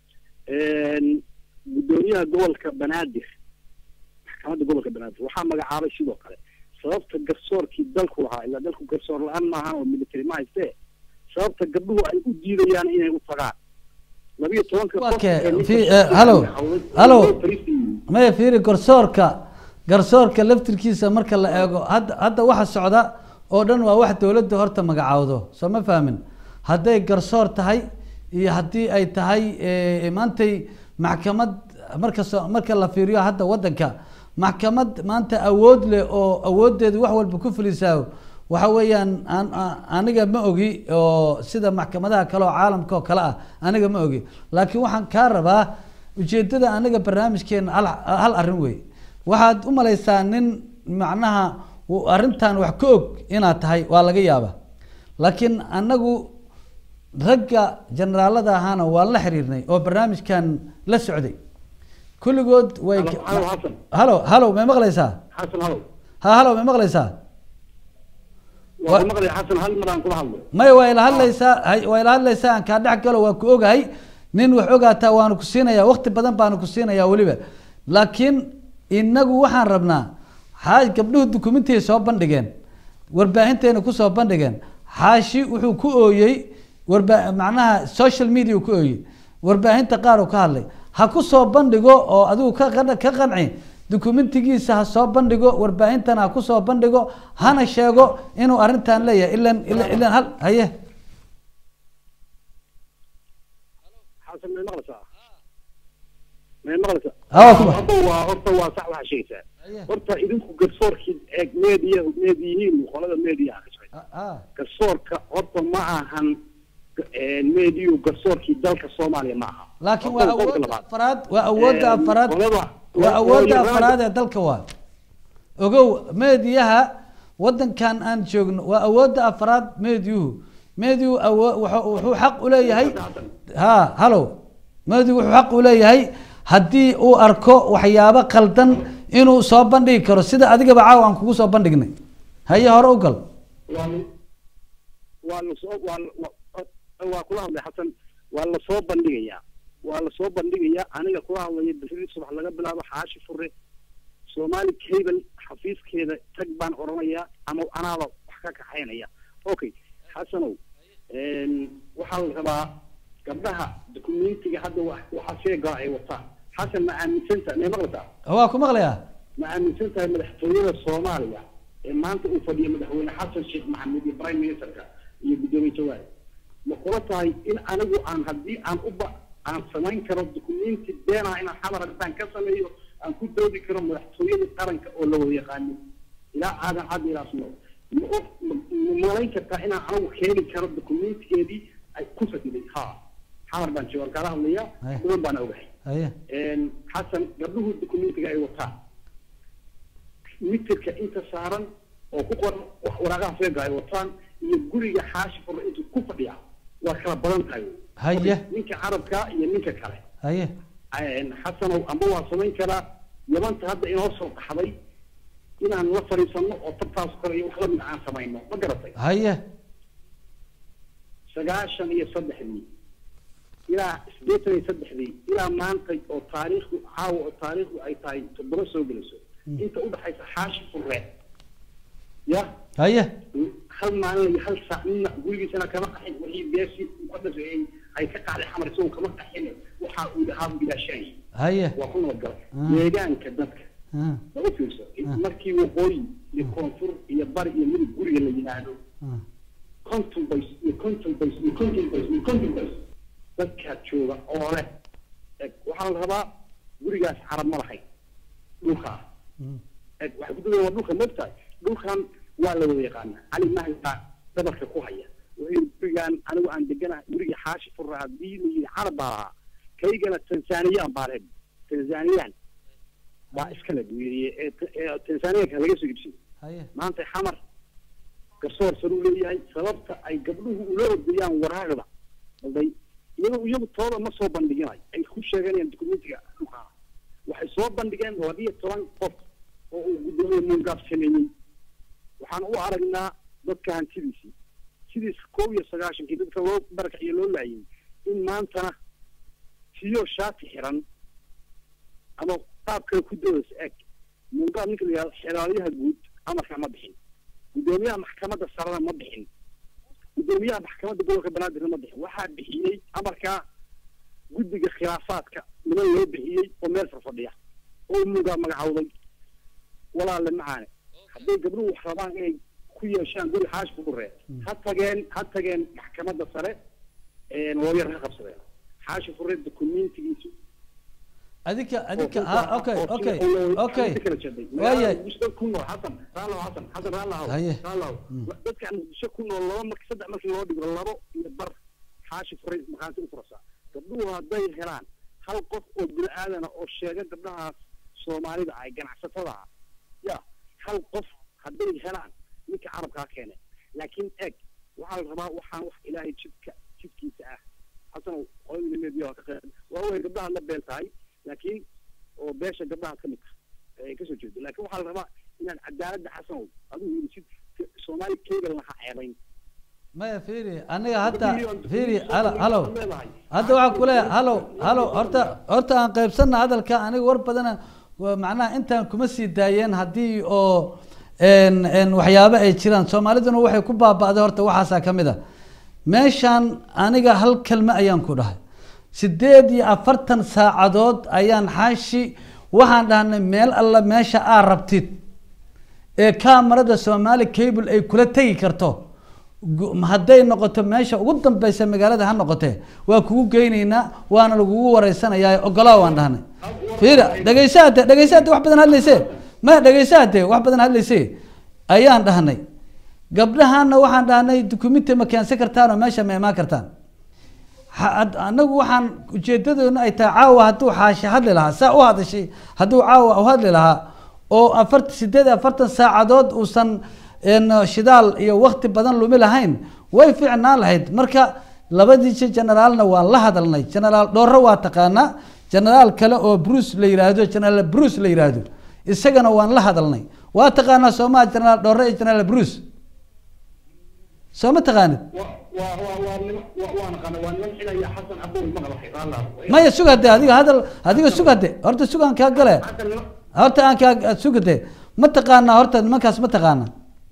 guddoomiyaha gobolka banaadir maxkamadda gobolka banaadir waxaa magacaabay sidoo kale sababta garsoorkii dalku lahaa ilaa dalku garsoor la-aan maahan oo military ma haystee sababta gabdhuhu ay u diidayaan inay u tagaan labiyo tobanka qof okay ee ninka fi shaqada halo magacowday halo loo fariisiiyey. maya fiiri garsoorka garsoorka laftirkiisa marka la eego hadda hadda waxa socda oo dhan waa wax dowladda horta magacaawdo soo ma fahmin hadday garsoor tahay iyo haddii ay tahay eh, maantay maxkamad marka soo marka la fiiriyo hadda waddanka maxkamad maanta awood leh oo awoodeedu wax walba ku fulisaayo waxa weeyaan aan- aan- aniga ma ogi oo sida maxkamadaha kale oo caalamka oo kale ah aniga ma ogi laakiin waxaan kaa rabaa ujeedada aniga barnaamijkeena hal hal arrin wey waxaad u malaysaa nin macnaha uu arrintan wax ka og inaad tahay waa laga yaaba laakiin anagu ragga generaalada ahaana waan la xiriirnay oo barnaamijkan la socday kulligood way Halo, halo, Xasan. halo halo may maqlaysaa xasan halow ha halo may maqlaysaa waa ku maqlay xasan hal mar aan kula hadlo maya waa ila hadlaysaa hay- waa ila hadlaysaa aan kaa dhex galo waa ku ogahay nin wax ogaataa waanu ku siinayaa waqti badan baanu ku siinayaa weliba laakiin inagu waxaan rabnaa xaaj gabdhuhu dukumentiyay soo bandhigeen warbaahinteena kusoo bandhigeen xaashi wuxuu ku ooyey warba macnaha social media uu ku ooyey warbaahinta qaar uu ka hadlay ha ku soo bandhigo oo adigu ka qan- ka qanci dukumentigiisa ha soo bandhigo warbaahintana ha kusoo bandhigo hana sheego inuu arrintan leeyahay ilan ilan ilan hal haye xasan may maqlaysaa may maqlaysaa Ah, waa kuma. horta waa horta waa sax waxaa sheegaysaa horta idinku garsoorkii eeg meediya meediyihiin qolada meediya ah garsoorka horta ma ahan meediyu garsoorkii dalka soomaaliya ma aha laakiin Horta waa qodobka awoodda labaad. afraad waa awoodda Ee, afraad qolada- waa awoodda qolada- afraad ee dalka waa ogow meediyaha wadankan aan joogno waa awoodda afraad meediyuhu meediyuhu awo wuxuu wuxuu xaq u leeyahay ha halo meediyuhu wuxuu xaq u leeyahay haddii uu arko waxyaabo qaldan inuu soo bandhigi karo sida adigaba caawa aan kugu soo bandhignay haye hore u gal waa la- waa lasoo waa la- waa- waa kula hadlay xasan waa lasoo bandhigayaa waa lasoo bandhigayaa aniga kula hadlaya beri subax laga bilaabo xaashi fure soomaali cable xafiiskeeda tag baan oranayaa ama anaaba wax ka kaxaynaya okay xasanow een, waxaa la rabaa gabdhaha dukumentiga hadda wa- waxaa sheegaa ay wataan xasan ma aaminsanta may maqlaysaa waa ku maqlayaa ma aaminsan tahay madaxtooyada soomaaliya ee maanta uu fadhiyo madaxweyne xasan sheekh maxamed iyo prime ministerka iyo guddoomiye jawaari ma kula tahay in anigu aan haddii aan uba aan samayn karo dukumenti beenaha inaan xamar haddaan ka sameeyo aan ku doodi karo madaxtooyada qaranka oo la wada yaqaano ilaa aadan cad ilaa suno ma og ma ma malayn kartaa inaan anigu keeni karo dukumentigeedii ay ku fadiday ha xamar baan jooga kaala hadlaya Haya. kuwan baan ogahay haye een, xasan gabdhuhu dukumentiga ay wataan mitirka inta saaran oo ku qoran wax waraaqaha feega ay wataan iyo guriga xaashi furla intuu ku fadhiya waa kala badan tahay haye ninka carabka iyo ninka kale haye een, xasanow amba waa samayn karaa yabanta hadda inoo soo qaxday inaan la fadhiisano oo tabtaas kore iyo wax lamid aan samayno ma garatay haye sagaashan iyo saddexdii ilaa sideetan iyo saddexdii ilaa maanta oo taariikhdu caawa oo taariikhdu ay tahay toddoba soo gelayso inta udhaxaysa xaashi furre ya haye hal maalin iyo hal saac nina gurigiisana kama qaxin wixii beeshii uu ka dhasheeyey ay ka qaaday xamar isagoo kama qaxin waxa uu dhahaa bilaashanay haye waa ku nabadgalay Ah. deegaanka dadka Ah, lama fiirso markii waqooyi iyo koonfur iyo bari iyo midib guriga la yidhaahdo ah. konton bays iyo konton bays iyo konton bays iyo konton bays dadkaa jooga oo leh eg waxaa la rabaa gurigaas carab ma lahayn dhulkaa eg waxay ku dudeen waa dhulka mogtahay dhulkan waa la wada yaqaana cali mahdi baa dhabarka ku haya wuxuu yidhi gurigaan anigu aan deganahay guriga xaashi furra haddii la yidhi carab baa lahaa kaygana tanzaniyaan baa leh tanzaniyaan baa iskale buu yidhi ee ee tanzaniyanka laga soo iibsaday haye maanta xamar garsoor saruu leeyahay sababta ay gabdhuhu ula ordayaan waraaqda balday iyagu iyagu tooda ma soo bandhiginayo ay ku sheeganayaan dukumentiga dhulkaa waxay soo bandhigeen labiyo toban qof oo uu guddoomiye muungaab sameeyey waxaan u aragnaa dadka hantidiisii sidiis koob iyo sagaashankii dadka loo barakaciyo loo laayay in maantana siyo shaati xiran ama qaab kale ku doodas eg muungaab ninka la yihahdo xeraaliyaha guud amarka ma bixin guddoomiyaha maxkamadda sarena ma bixin guddoomiyaha maxkamadda gobolka banaadirna ma bixin waxaa bixiyey amarkaa guddiga khilaafaadka niman loo bixiyey oo meel farfadhiya oo muungaab magacowday walaale macaane hadday gabdhuhu wax rabaan inay ku yeeshaan guri xaash ku dhuree ha tageen ha tageen maxkamadda sare looyar ha qabsadeen xaashi furre dukumentigiisu adika adika ha okay okay okay waayay ku nool xasan raalow xasan xasan raalow Haye. raalow dadka muqdisho ku nool laba marki saddex markii loo dhigo labo iyo bar xaashi furay maqaanti u furasa gabdhuhu hadday helaan hal qof oo bini aadana oo sheega gabdhahaas soomaalida ay ganacsatada ah ya hal qof hadday helaan ninka carabkaa keene laakiin eg waxaa la rabaa waxaan wax ilaahay jidka jidkiisa ah xasan qolada media waa ka qeyb waa way gabdhaha la been tahay laakiin oo beesha gabdhaha ka mid ah ay kasoo jeedo laakiin waxaa la rabaa inaan cadaaladda xasanow adigu yidhi sid soomaali keegalna ha ceebayn maya fiiri aniga hadda fiiri halo halo hadda waxaa kule halo halo horta horta aan qaybsanna hadalka aniga war badana waa macnaha intaan kuma sii daayeen haddii oo n n waxyaabo ay jiraan soomaaliduna waxay ku baaba'day horta waxaasaa ka mid a meeshaan aniga hal kelme ayaan ku dhahay sideed iyo afartan saacadood ayaan xaashi waxaan dhahnay meel alla meesha aa rabtid ee kamarada soomaali cable ay kula tegi karto gu- hadday noqoto meesha ugu dambeysa magaalada ha noqotee waa kugu geyneynaa waana lagugu wareysanayaa ogolaa waan dhahnay fiira dhegeysa hade dhegeysa hade wax badan hadlayse ma dhegeysa hade wax badan hadlayse ayaan dhahnay gabdhahaana waxaan dhahnay dukumenti ma keensan kartaan oo meesha ma imaan kartaan Ha- had- anagu waxaan ujeedadoona ay tahay caawa hadduu xaashi hadli lahaa saa u hadashay hadduu caawa u hadli lahaa oo afart sideed iyo afartan saacadood uusan een, shidaal iyo wakti badan lumi lahayn way fiicnaan lahayd marka labadiisa generaalna waan la hadalnay generaal dhoorro waa taqaanaa generaal kale oo bruce la yiraahdo generaal bruce la yiraahdo isagana waan la hadalnay waa taqaanaa soomaa generaal dhoorre iyo generaal bruce soo ma taqaanid maya sug hade adiga hadal adiga sug hade horta sug aan kaa gale horta aan kaa sug hade ma taqaanaa horta nimankaas ma taqaanaa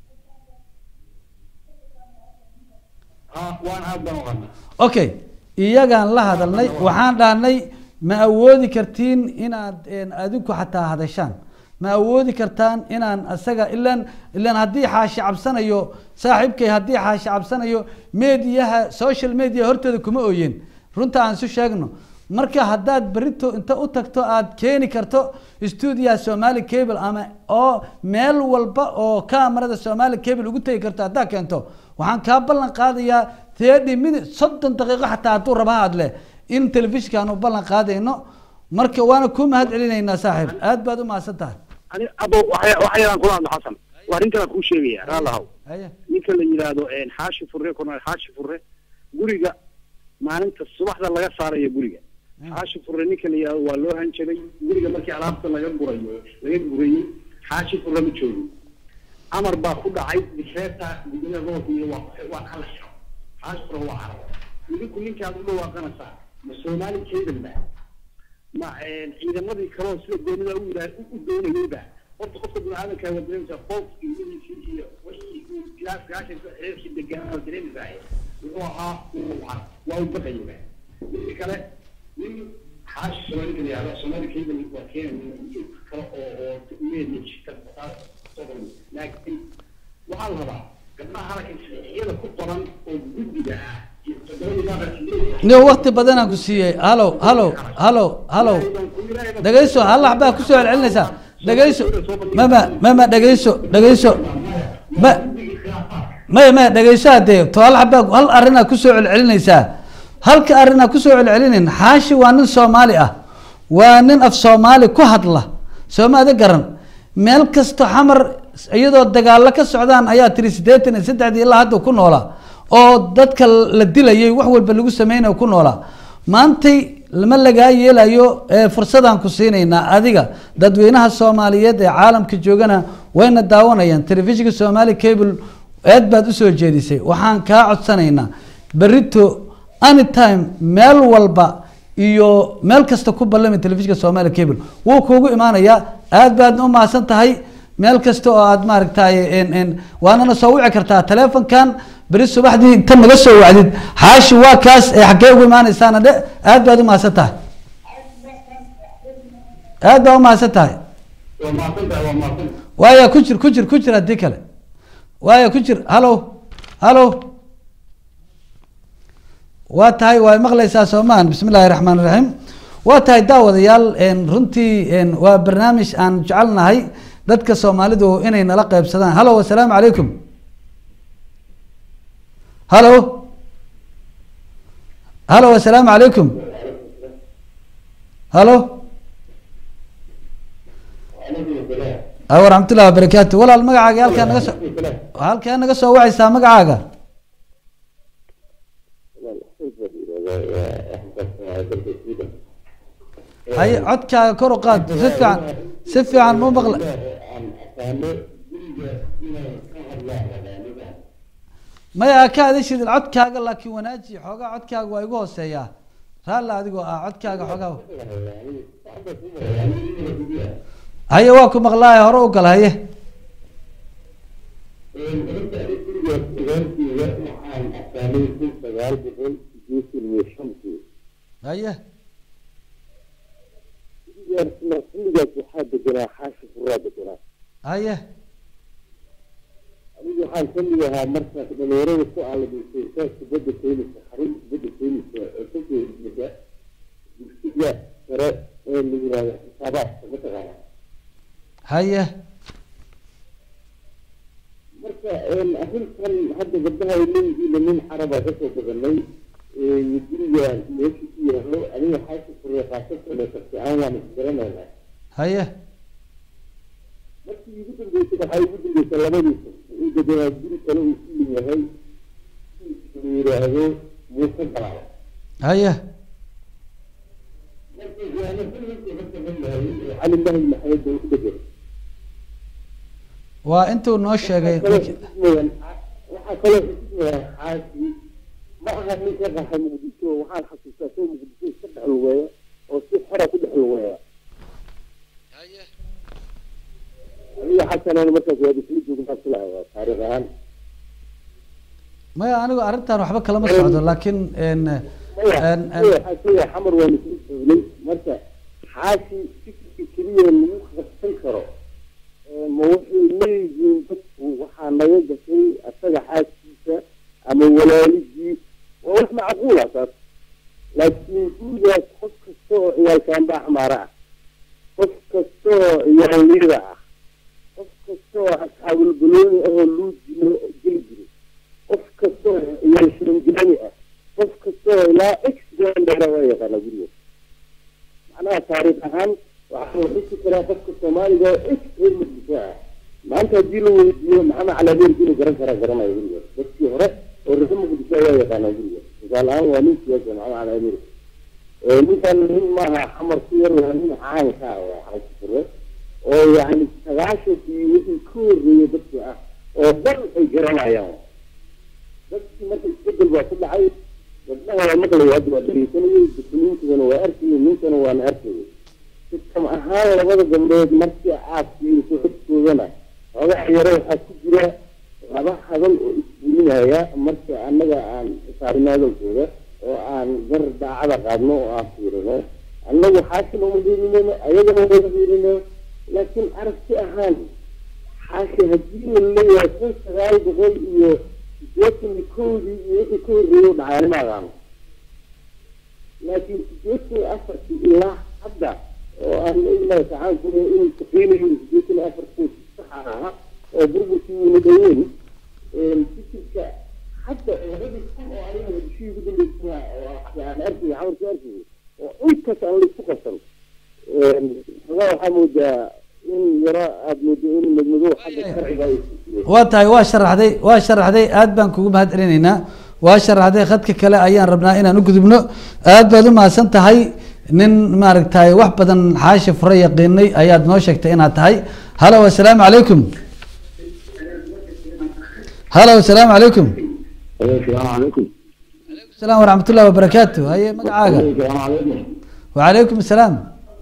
okay iyagaan la hadalnay waxaan dhahnay ma awoodi kartiin inaad een, adinku xataa hadashaan ma awoodi kartaan inaan asaga ilan ilan haddii xaashi cabsanayo saaxiibkay haddii xaashi cabsanayo mediyaha social media hortooda kuma ooyeen runta aan isu sheegno marka haddaad berito inta u tagto aad keeni karto stuudiyaha somali cable ama oo meel walba oo kamarada somali cable ugu tegi karto haddaad keento waxaan kaa ballan qaadayaa thirty minute soddon daqiiqo xataa hadduu raba ha hadle in telefishinka aanu ballan qaadayno marka waana ku mahad celinaynaa saaxiib aad baad u mahadsan tahay ani abo waxya- waxyaalaan kula hadlo xasan waa arrintan kuu sheegaya raalahow Haye. ninka la yidhaahdo een, xaashi furre korneel xaashi furre guriga maalinta subaxda laga saarayo guriga xaashi furre ninka la yidhaahdo waa loo hanjabay guriga markii alaabta laga gurayo laga gurayey xaashi furre ma joogin amar baa ku dhacay dikreeta gudoomiyaha gobolka iyo waa waa kala xiro xaashi furre waa carabo idinku ninkaad u dhawaaqanaysaa ma soomaali kaydan ba ma een, ciidamadii kaloo sida goonida u yidhaah u doonayeyba horta qofka biniaadanka waa dareemaysaa qof ilmihiisii iyo wixii uu ilaa sagaashanka xeerkii deganaa waa dareemaysaa wuxuu ahaa uu waa waa u baqayaba midka kale nin xaashi soomaalika la yihahdo soomaali kaydan waa keenaya kale oo oo media jirta taas soo qoran laakiin waxaa la rabaa gabdhaha halkan sharciyada ku qoran oo guddiga ah iyo todobadii baa nin waqti badan aan ku siiyey halo halo halo halo dhegeyso hal waxbaa kusoo celcelinaysaa dhegeyso mama mama dhegeyso dhegeyso ma maya maya dhegeyso hadee to hal xabaa hal arrinaa kusoo celcelinaysaa halka arrinaa kusoo celcelinin xaashi waa nin soomaali ah waa nin af soomaali ku hadla soomaada garan meel kasto xamar iyadoo dagaalo ka socdaan ayaa tiri siddeetan iyo saddexdii ilaa hadda ku noolaa oo dadka la dilayay wax walba lagu sameynayo ku noolaa maantay lama lagaa yeelayo ee fursadaan ku siinaynaa adiga dadweynaha soomaaliyeed ee caalamka joogana wayna daawanayaan telefishinka somali cable aad baad usoo jeedisay waxaan kaa codsanaynaa berito anytime meel walba iyo meel kasta ku ballami telefishinka somali cable wuu kuugu imaanayaa aad baad u mahadsan tahay meel kasta oo aad maaragtay n n waanana soo wici kartaa telefonkan beri subaxdii inta naga soo wacdid xaashi waa kaas ee xaggee ugu imaanaysaana dhe aad baad u mahadsan tahay aad baa u mahadsan tahay waa mahadsantahay waa mahadsan waaya ku jir ku jir ku jir haddii kale waaya ku jir halo halo waa tahay waa maqlaysaa soomaan bismi illaahi raxmaan raxiim waa tahay daawadayaal n runtii n waa barnaamij aan jecelnahay dadka soomaalidu inay nala qeybsadaan halo assalaamu calaykum halo halo assalaamu calaykum halo a waraxmatullahi wabarakaatu walaal magacaaga halkaa naga soo halkaa naga soo wacaysaa magacaaga haye codkaaga kor u qaad si fiican si fiican mu maqla maya ka adeshidin codkaaga laakiin wanaaji xoogaa codkaaga waa igu hooseeyaa raalla adigoo ah codkaaga xoogaa haye waa ku maqlaaya hore u gal haye haye xilligaas waxaa deganaa xaashi furaa deganaa haye aniga waxaan ka mid ahaa markaas dhalinyarada ku aalamiisay saaska badda keenisa xarunta badda keenisa oo ka jeedisa dugsiga sare ee la yihahdo xisaabaadka mataqaana haye marka arrintan hadda gabdhaha ay leeyihiin nin caraba kasoo badanay guriga meesha ku yaalo aniga xaasa furey qaasasale karti aan waan isgaranaynaa haye markii ugu dambeysay waxaa ugu dambeysay labadiisa uu deganaa guri kale uu ku leeyahay la yidhaahdo muuse galaal haye marka waana filmkii ka saman yahay cali mahdi maxamed baa ku degan waa intuu noo sheegay waxaa kaloo xusmaya xaasi ma aha nin ka qaxa muqdisho waxaan xasuustaa soo muqdisho iska dhex lugeeya oo si xora ku dhex lugeeya aniga xasanaan markaas waa isla joognaa filaaya taariikh ahaan maya anigu arrintan waxba kalama socdo laakiin n maya xamar waa isla joognay marka xaasi fikirka keliya lagu qabsan karo ma waxay leeyihiin dadku waxaa naga gashay asaga xaaskiisa ama walaalidii waa wax macquula taas laakiin gurigaas qof kasta oo ciyaalkaanba axmaara ah qof kasta oo ciyaalniyada ah qof kasta oo asxaabulbalooni ahoo luu jilo geli jiray qof kasta oo ciyaal shiringilani ah qof kasta oo ilaa x gandera waa yaqaana gurigaas macnaha taariikh ahaan waxaa la xusi karaa qofka soomaaliga oo x reer muqdisho ah maanta haddii la weydiiyo maxamed caladeerki inuu garan karaa garanayo gurigaas dadkii hore oo reer muqdisho ayaa yaqaanaa gurigaas misaal ahaan waa nin siyaasa maxamed caladeer ninkan nin maaha xamar ku yar waa nin caanka ah waa xaasifure oo yani sagaashankii wixii ka horreeyay dadkii ah oo dhan ay garanayaan dadkii marka isbedel baa ku dhacay gabdhaha waa maqlaya hadda waa dhegeysanayay dukumiintigana waa arkayay ninkana waana arkayay sistam ahaan labada gabdhood markii aad fiiriso xogtoodana xogaha yare waxaa ku jira laba hadal oo isbulinaya marka annaga aan saarinaadowkooda oo aan gar daacada qaadno oo aan fiirino annagu xaashina uma fiirinayno ayagana uma fiirino laakiin aragti ahaan xaashi haddii la leeyahay kun sagaal boqol iyo sideetan iyo kowdii iyo wixii ka horreeyay u dhacay anima aqaano laakiin sideetan iyo afartii ilaa hadda oo aan ilaahi tacaala ku inuu shaqeynayo sideetan iyo afartii saxa ahaa oo burburkii uuna dhaweyn fikirka hadda labadii kun oo aniga bishii ugu dambeysay aan arkay xamarkii arkay oo intaas aan laisku qabsan xogaa waxaa moodaa in yaro aada moodo in madmadow xagga sharciga ay waa tahay waa sharaxday waa sharaxday aad baan kugu mahad celinaynaa waa sharaxday khadka kale ayaan rabnaa inaan u gudubno aad baad u mahadsan tahay nin maaragtay wax badan xaashi fure yaqiinay ayaad noo sheegtay inaad tahay halo assalaamu calaykum halo assalaamu calaykum السلام عليكم السلام ورحمة الله وبركاته هاي مقعاقة السلام عليكم وعليكم السلام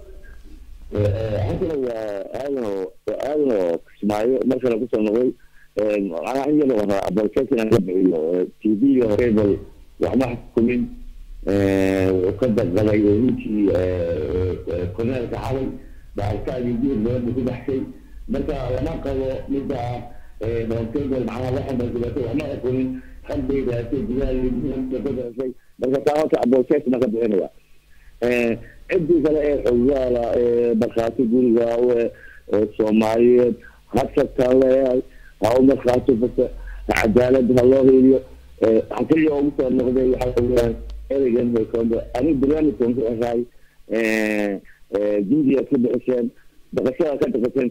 حسنا هذا هذا اسماعيل مثلا كنت نقول انا عندي له ابلكيشن انا تي في وكيبل وما حكومين وقد غلايونيتي كنا نتعاون بعد كده يدير له كل شيء متى انا قالوا متى كيبل معنا واحد من الجبهات وما يكون qalbigayga shey marka taawaka abooshees naga bixinaya ciddii kale ee xogaala ee markhaati guriga soomaaliyeed hasabtaan leeyahay ha u markhaati fata cadaalad ha loo hiiliyo waxaan keliya ugu soo noqday waxaa weeyaan ereygan hoykoombe aniga barnaamijkan ku xiraay juudiyaad ka bixiseen dhaqashada ka dhaqasheen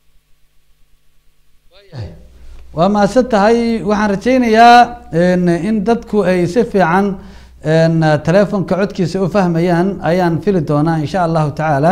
waa mahadsan tahay waxaan rajaynayaa in dadku ay si fiican telefonka codkiisa u fahmayaan ayaan fili doonaa insha allahu tacaala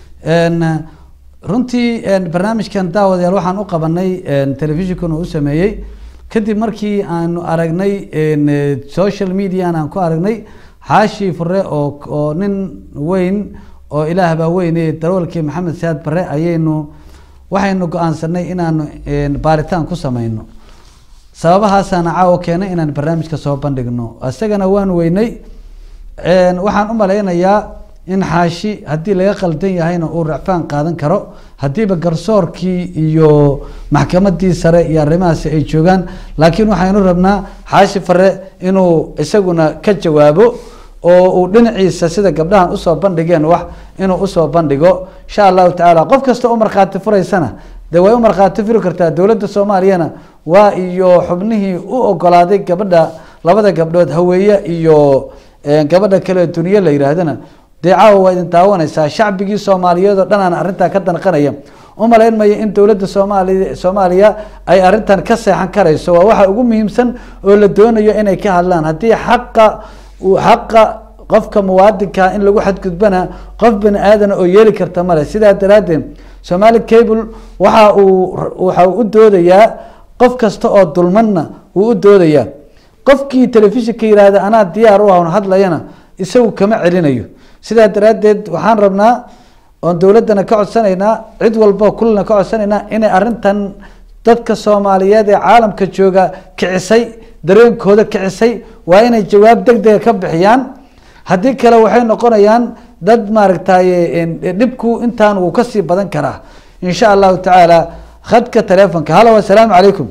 runtii barnaamijkan daawadayaal waxaan u qabanay telefishinkuna u sameeyey kadib markii aanu aragnay social median aan ku aragnay xaashi fure oo oo nin weyn oo ilaah baa weyne daroolkii maxamed saad bare ayaynu waxaynu go-aansanay inaanu baaritaan ku sameyno sababahaasaana caawo keenay inaan barnaamijka soo bandhigno isagana waan weynay waxaan u malaynayaa in xaashi haddii laga qaldan yahayna uu racfaan qaadan karo haddiiba garsoorkii iyo maxkamadii sare iyo arrimahaasi ay joogaan laakiin waxaynu rabnaa xaashi fare inuu isaguna ka jawaabo oo uu dhinaciisa sida gabdhahan usoo bandhigeen wax inuu usoo bandhigo insha allahu tacaala qof kasta u markhaati furaysana dee way u markhaati furi kartaa dowladda soomaaliyana waa iyo xubnihii u ogolaaday gabadha labada gabdhood haweeye iyo gabadha kale duniye la yihaahdana dee caawa waa idin daawanaysaa shacbigii soomaaliyeed oo dhan aan arrintaa ka danqanaya umalayn maya in dowladda soomaali soomaaliya ay arrintan ka seexan karayso waa waxa ugu muhiimsan oo la doonayo inay ka hadlaan haddii xaqa xaqa qofka muwaadinka in lagu xadgudbana qof bani aadana oo yeeli karta male sidaa daraaddeed somali cable waxa uu waxa uu u doodayaa qof kasta oo dulmanna wuu u doodayaa qofkii telefishinka yihahda anaa diyaar u ahn hadlayana isagu kama celinayo sidaa daraaddeed waxaan rabnaa oon dowladdana ka codsanaynaa cid walba kullina ka codsanaynaa inay arrintan dadka soomaaliyeed ee caalamka jooga kicisay dareenkooda kicisay waa inay jawaab deg dega ka bixiyaan haddii kale waxay noqonayaan dad maaragtay dhibku intaan wuu kasii badan karaa insha allahu tacaala khadka telefonka halo assalaamu calaykum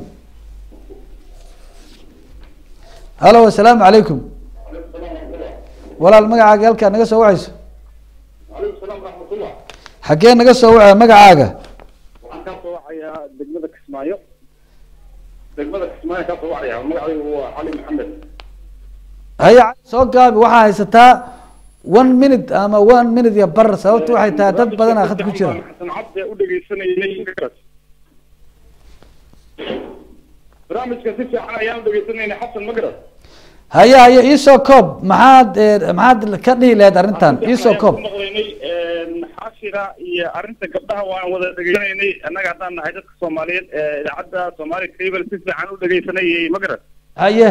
halo assalaamu calaykum walaal magacaaga halkaa naga soo wacayso xaggee naga soo wacaya magacaaga waxaan kaa soo wacayaa degmada kismaayo degmada kismaayo kaa soo wacaya magacaygu waa cali maxamed haya soo gaabi waxaa haysataa one minute ama one minute iyo bar sababtu waxay tahay dad badanaa khad ku jira xasan cabdi u dhegeysanayay barnaamijka si fiican ayaan u dhegeysanayna xasan magaras haya haya iisoo koob maxaad maxaad ka dhihi lahayd arrintan iisoo koob maqlaynay xaashira iyo arrinta gabdhaha waan wada dhegeysanaynay annaga haddaan nahay dadka soomaaliyeed ee idaacadda soomaali cable si fiican u dhegeysanayay magaras haye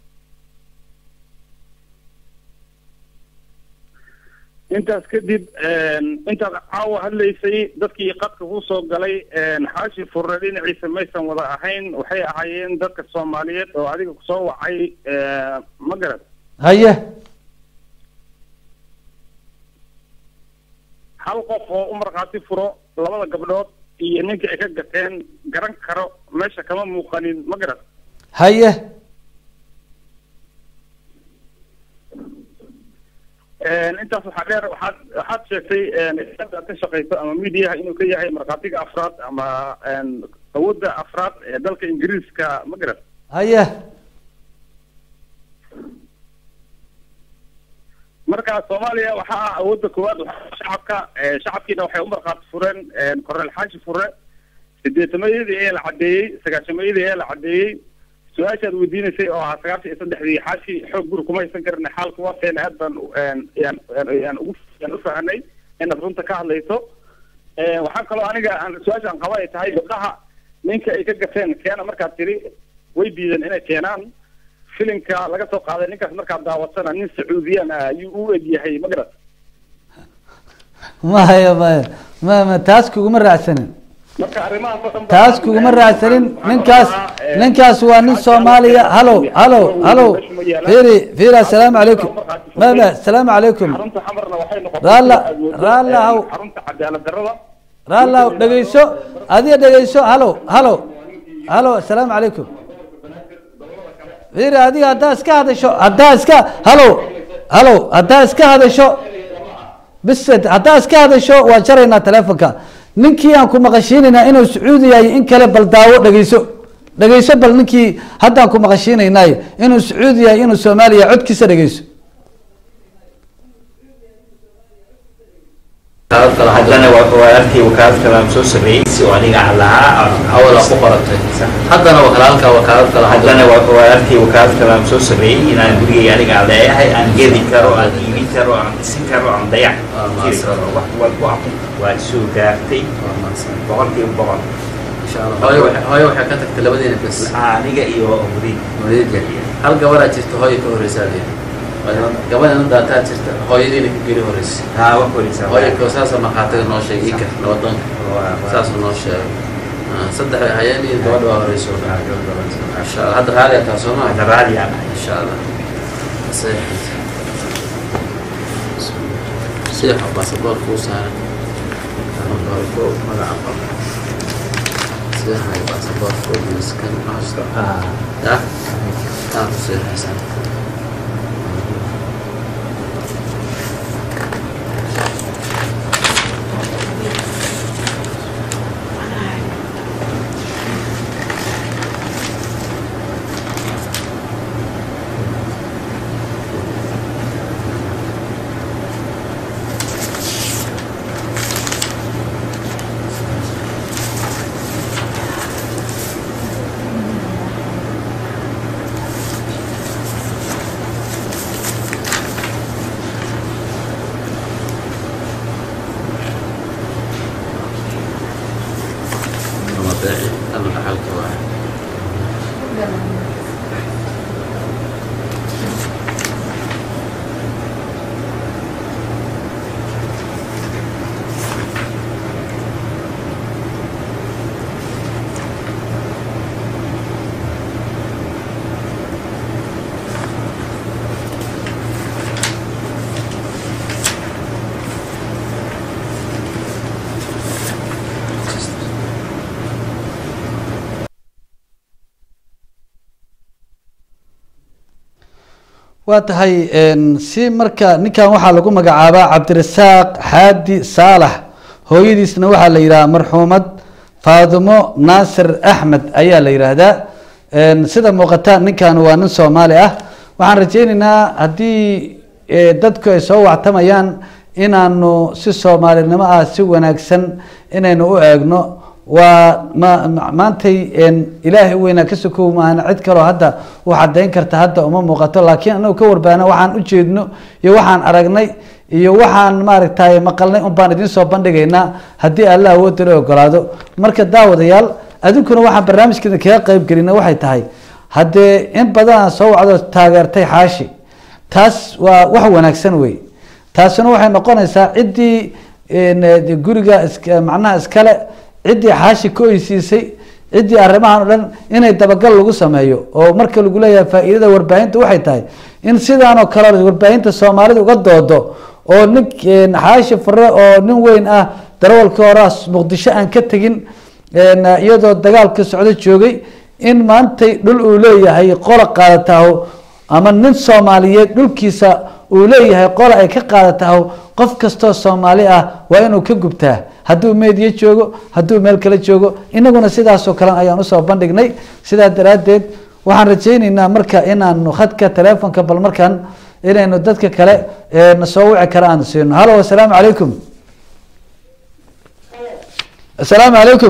intaas kadib intaad caawa hadlaysay dadkii qadka ku soo galay xaashi furre dhinaciisa maysan wada ahayn waxay ahaayeen dadka soomaaliyeed oo adiga kusoo wacay ma garad haye hal qof oo u markhaati furo labada gabdhood iyo ninkii ay ka gateen garan karo meesha kama muuqanin ma garad haye intaas waxaa dheer waxaad waxaad sheegtay aad ka shaqeyso ama mediaha inuu ka yahay markhaatiga afraad ama awoodda afraad ee dalka ingiriiska ma garad haye marka soomaaliya waxaa ah awoodda koowaad waxaa shacabka shacabkiina waxay u markhaati fureen korneel xaashi fure sideetamayadii ee la caddeeyey sagaashamayadii ee la caddeeyey su-aashaad weydiinaysay oo ahaa sagaashan iyo saddexdii xaashi xoog guri kuma haysan karna xaalka waateen aad baan yaan yaan ugu yaan u fahanay inaad runta ka hadlayso waxaa kaloo aniga aan su-aashaan qaba ay tahay gabdhaha ninka ay ka gateen keena markaad tiri way diideen inay keenaan filimka laga soo qaaday ninkaas markaad daawatana nin sacuudiyaan ah ayuu u eg yahay ma garat maya maya ma ma taas kuguma raacsanin marka arrimahaas oo dhan baa- taas kuguma raacsanin ninkaas ninkaas waa nin soomaaliya halo halo halo fiiri fiiri assalaamu calaykum ma ma assalaamu calaykum xarunta xamarna waxay noqotay raalla aad moodo, raalla haw xarunta cadaalad darrada raalla haw dhegeyso adiga dhegeyso halo halo halo assalaamu calaykum fiiri adiga haddaa iska hadasho haddaa iska halo halo haddaa iska hadasho bis haddaa iska hadasho waan jaraynaa telefonka ninkii aan ku maqashiinaynaa inuu sacuudi yahay in kale bal daawo dhegeyso dhegeyso bal ninkii haddaan ku maqashiinaynay inuu sacuudi yahay inuu soomaaliya codkiisa dhegeyso haddana waartii wakaalad kale aan soo sameeyey si oo aniga aan lahaa awala ku qoratay haddana wakaalka wakaalad kale haddana waartii wakaalad kale aan soo sameeyey inaan gurigay aniga aan leeyahay aan gedi karo aan iibin karo aan dhisin karo aan dayac jiri karo wax walba waa soo gaartay boqolkiiba boqol hooyo waxay- hooyo waxay ka tagtay labadeena bes aniga iyo murid muridya hal gabaraa jirta hooyo ka horeysaa leeyahay gabadhan u daataa jirta hooyadiina ka geli horeysa haa wax horeysaa hooyo ko saasoo markhaatiga noo sheegay ika nabadoonka saasuu noo sheegay Ah, saddex bay hayeen iyo gabadha waa horeyso insha allah hadda raali ataa soo maa Hadda raali aan insha allah Saxiix. sida baasaboorka u saaran marka hore ko magaca qor sida hay baasaboorka u miskan hoosta ya taa ku sii haysan mabaaci ama dhaxalka waa waa tahay si marka ninkan waxaa lagu magacaabaa cabdirasaaq xaadi saalax hooyadiisna waxaa la yidhaha marxuumad faadimo naasir axmed ayaa la yidhaahdaa sida muuqata ninkan waa nin soomaali ah waxaan rajeyneynaa haddii dadku ay soo wactamayaan inaanu si soomaalinimo ah si wanaagsan inaynu u eegno waa ma maantay ilaahay u weynaa ka sokow maahan cid kaloo hadda u cadayn karta hadda uma muuqato laakiin anagu ka warbaana waxaan ujeedno iyo waxaan aragnay iyo waxaan maaragtay maqalnay un baan idiin soo bandhigaynaa haddii alla awoodda la ogolaado marka daawadayaal adinkuna waxaan barnaamijkeeda kaga qeyb gelina waxay tahay haddee in badan aan soo wacdo taageertay xaashi taas waa wax wanaagsan wey taasina waxay noqonaysaa ciddii guriga is macnaha iskale ciddii xaashi ka oysiisay ciddii arrimahan o dhan inay dabagal lagu sameeyo oo marka lagu leeyahay faa'iidada warbaahinta waxay tahay in sidaan oo kale warbaahinta soomaalida uga doodo oo nin xaashi fure oo nin weyn ah darawalkii horaa muqdisho aan ka tegin iyadoo dagaalka socdo joogay in maantay dhul uu leeyahay qola qaadataho ama nin soomaaliyeed dhulkiisa uu leeyahay qola ay ka qaadataho qof kastoo soomaali ah waa inuu ka gubtaa hadduu meediya joogo hadduu meel kale joogo inaguna sidaasoo kale ayaan usoo bandhignay sidaa daraaddeed waxaan rajayneynaa marka inaanu khadka telefonka bal markan inaynu dadka kale na soo wici kara aanu siino halo assalaamu calaykum assalaamu calaykum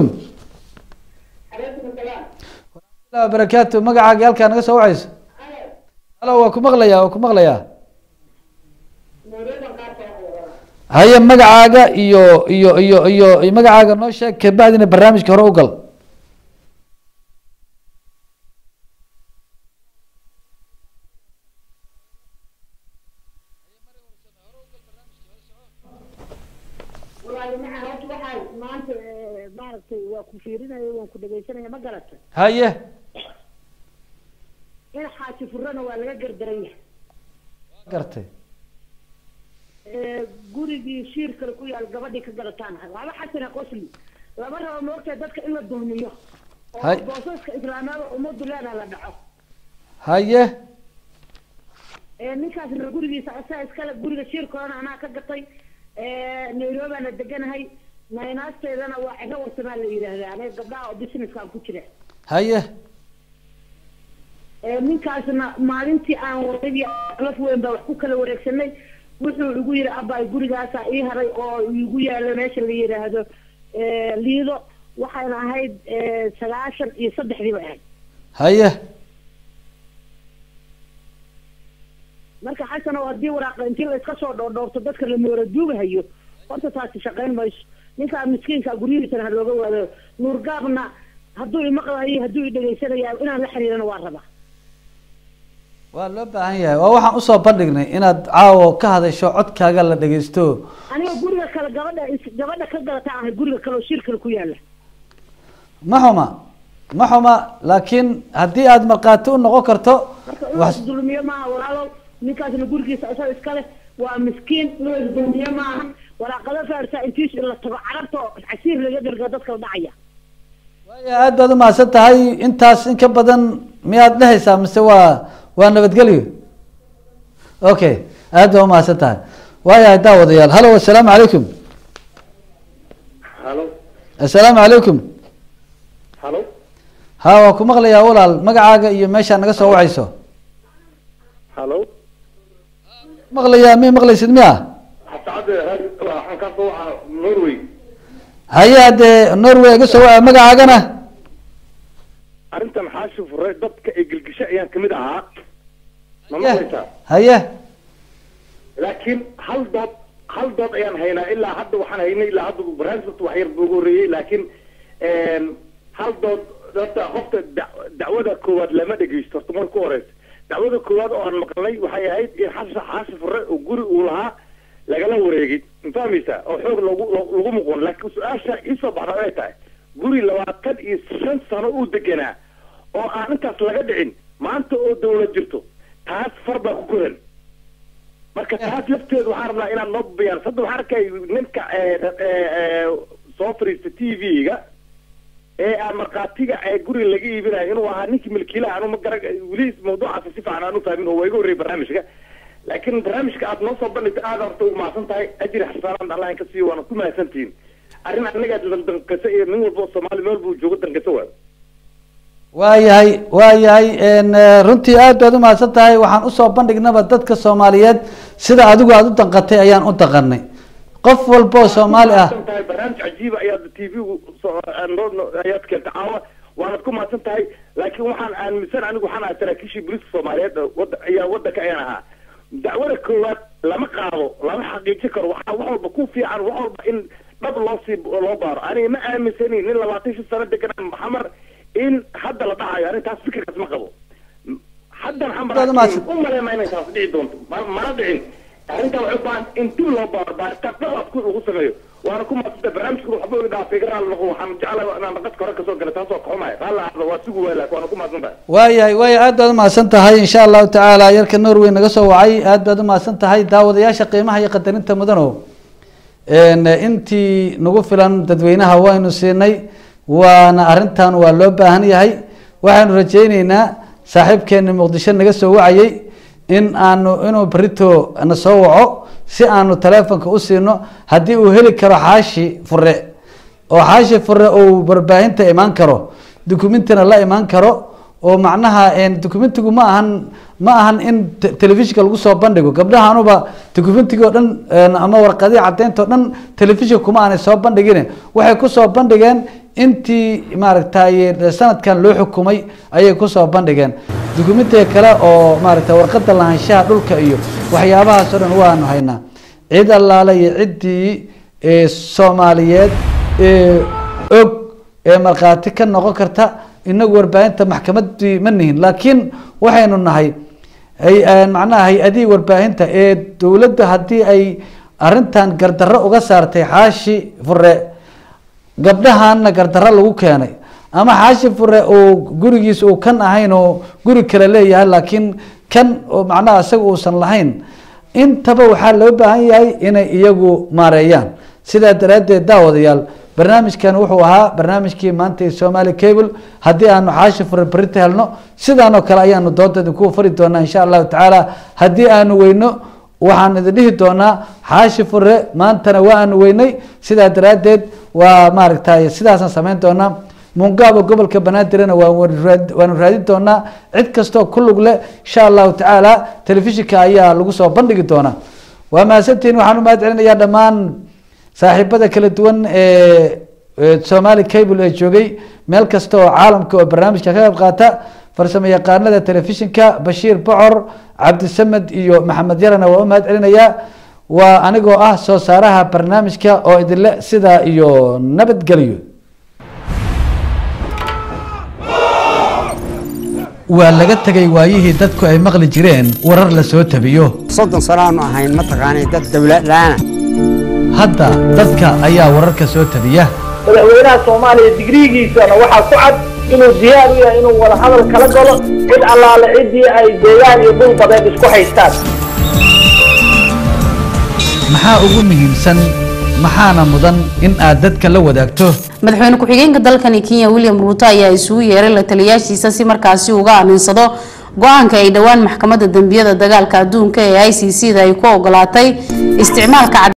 barakaatu magacaaga halkaa naga soo wacayso halo waa ku maqlayaa waa ku maqlayaa haye magacaaga iyo iyo iyo iyo magacaaga noo sheeg kabacdina barnaamijka hore u gal walaali maca horta waxaa maanta maaragtay waa ku fiirinaya waan ku dhegaysanaya ma garata haye in xaaji furana waa laga gardaran yahay gartay gurigii shiir kale ku yaal gabadhii ka gadataan laba xasana qosli lama rabo moogtahay dadka in la dulmiyo oo Hay. boosaska islaamada ummaddu leedaha la dhaco haye ninkaasna gurigiisa asaa iskale guriga shiirkoodana anaa ka gatay nairobi la deganahay naynaasteedana waa ciro warsamaa la yidhaahdaa aniga gabdhaha oo businesskaan ku jira haye ninkaasna maalintii aan waradii laf weyn baa wax ku kala wareegsanay wuxuu igu yidhi abbaay gurigaasaa ii haray oo igu yaalo meesha la yidhaahdo liido waxayna ahayd sagaashan iyo saddexdii bay ahayd haye marka xasan oo haddii waraaqa intii la iska soo dhoordhoorto dadka la moora duugahayo horta taasi shaqayn mayso ninkaa miskiinka guryihiisana ha looga waado nuurgaabna hadduu imaqlayo hadduu i dhegaysanaya inaan la xiriirana waa rabaa waa loo baahan yahay waa waxaan usoo bandhignay inaad caawo ka hadasho codkaaga la dhegeysto aniga guriga kale gabadha is- gabadha ka galata ahay guriga kale oo shir kale ku yaala ma xuma ma xuma laakiin haddii aad markhaati u noqon karto marka in wax la dulmiyo maaha walaalow ninkaasna gurigiisa isaga iskale waa miskiin loo isdulmiye maaha waraaqado faarsa intiis la tago carabta oo casiir laga dirgo dadka la dhacaya aad baad umahadsan tahay intaas in ka badan miyaad dhehaysaa mise waa waa nabadgelyo okay aad baa umahadsan tahay waayahay daawadayaal halo assalaamu calaykum halo assalaamu calaykum halo ha waa ku maqlayaa walaal magacaaga iyo meeshaa naga soo wacayso halo maqlayaa mi maqlaysid miya xasacadde waxaan ka soo wacaa norway haye haddee norway iga soo waca magacaagana arrintan xaashi fure dadka ee gelgisho ayaan kamid ahaa ma maqlaysaa haye laakiin hal dood hal dood ayaan haynaa ilaa hadda waxaan haynay ilaa hadda barnaamijka wax yar buu ugu horreeyey laakiin hal dood horta qofka da- dacwada koowaad lama dhegeysto horta marka ku horeysa dacwada koowaad oo aan maqlay waxay ahayd in xasa xaashi fure oo guri uu lahaa lagala wareegay ma fahmaysaa oo xoog lagu lagu muqon laakiin su-aasha iisoo baxda ay tahay guri labaatan iyo shan sano uu deganaa oo aan intaas laga dhicin maanta oo dawlad jirto taas far baa ku koran marka taas lafteedu waxaan rabnaa inaad noo bayaan hadda waxaan arkay ninka soo fariista t v-ga ee aan markhaatiga ee guriga laga iibinayo inuu ahaa ninkii milkiilaha anu ma gara weli mawduucaasi si fiican aan u fahmin oo waa iga horreeyay barnaamijka laakiin barnaamijka aad noo soo bandhigta aad horta ugu mahadsan tahay ajri xasaanaan allah in ka siiyo waana ku mahadsantihiin arrin anaga danqasa iyo nin walba oo soomaali meel buu joogo danqasa waayo waayahay waayahay runtii aad baad umahadsan tahay waxaan usoo bandhignaba dadka soomaaliyeed sida adigu aada u danqatay ayaan u danqanay qof walba oo soomaali ah mahadsan tahay barnaamij cajiiba ayaad t v-gu ayaad keentay caawa waanad ku mahadsan tahay laakiin waxaan aaminsan anigu waxaan ahaa saraakiishii booliiska soomaaliyeed oo wada ayaa wadanka ayaan ahaa dacwada koowaad lama qaado lama xaqiijin karo waxaa wax walba ku fiican wax walba in dhab loo sii loo baaro aniga ma aaminsanin nin labaatan shan sano deganaa maxamar in hadda la dhacayo aniga taas fikirkaas ma qabo haddan xamar u maleema inay taas dhici doonto ma- mana dhicin arrintaa waxay u baahan in dib loo baaro baaritaan dhabaad ku lagu sameeyo waana ku maasanta barnaamijku waxba iga dhaafay iga raali noqo waxaan jeclahay inaan naqadka hore kasoo gala taasoo kaxumaya raalli ahda waa sugu waay laakiin waana ku mahadsan tahay waayahay waaya aad baad umahadsan tahay insha allahu tacaala yarka norway naga soo wacay aad baad umahadsan tahay daawadayaasha qiimaha iyo qadarinta mudano intii nagu filan dadweynaha waynu siinay waana arrintan waa loo baahan yahay waxaanu rajayneynaa saaxiibkeeni muqdisho naga soo wacayay in aanu inuu berito na soo waco si aanu taleefonka u siino haddii uu heli karo xaashi fure oo xaashi fure uu warbaahinta imaan karo dukumentina la imaan karo oo macnaha documentigu ma ahan ma ahan in te- telefishinka lagu soo bandhigo gabdhaha anuba documentiga oo dhan ama warqadii caddeynta oo dhan telefishinka kuma aanay soo bandhigin waxay kusoo bandhigeen intii maaragtay sanadkan loo xukumay ayay kusoo bandhigeen documentiga kale oo maaragtay warqada lahaanshaha dhulka iyo waxyaabahaas oo dhan waanu haynaa cid allaale iyo ciddii ee soomaaliyeed ee og ee markhaati ka noqon karta inagu warbaahinta maxkamadii ma nihin laakiin waxaynu nahay hay- macnaha hay-adihii warbaahinta ee dowladda haddii ay arrintan gardarro uga saartay xaashi fure gabdhahanna gardarro lagu keenay ama xaashi fure uu gurigiis uu kan ahayn oo guri kale leeyahay laakiin kan oo macnaha isaga uusan lahayn intaba waxaa loo baahan yahay inay iyagu maareeyaan sidaa daraaddeed daawadayaal barnaamijkan wuxuu ahaa barnaamijkii maanta ee somali cable haddii aanu xaashi fure berita helno sidaanoo kale ayaanu doonta idinku fari doonaa insha allahu tacaala haddii aanu weyno waxaan idin dhihi doonaa xaashi fure maantana waa aanu weynay sidaa daraaddeed waa maaragtay sidaasaan samayn doonaa mungaabo gobolka banaadirana waa waanu raadin doonaa cid kastoo ku lug leh insha allahu tacaala telefishinka ayaa lagu soo bandhigi doonaa waa mahadsantihiin waxaan u mahad celinayaa dhammaan saaxiibada kala duwan ee somali cable ee joogay meel kasta oo caalamka oo barnaamijka ka qayb qaata farsamo yaqaanada telefishinka bashiir bocor cabdisamed iyo maxamed yarana waa u mahad celinayaa waa anigoo ah soo saaraha barnaamijka oo idinle sidaa iyo nabadgelyo waa laga tegay waayihii dadku ay maqli jireen warar la soo tabiyo soddon sano aanu ahayn mataqaanay dad dawladlaana hadda dadka ayaa wararka soo tabiya madaxweynaha soomaaliya digriigiisana waxaa ku cad inuu diyaar u yahay inuu wada hadal kala galo cid allaale ciddii ay deegaan iyo dhul badeed isku haystaan maxaa ugu muhiimsan maxaana mudan in aad dadka la wadaagto madaxweyne ku-xigeenka dalkani kenya william ruuto ayaa isugu yeeray la taliyaashiisa si markaasi uga aaminsado go-aanka ay dhowaan maxkamadda dembiyada dagaalka adduunka ee i c c da ay ku ogolaatay isticmaalka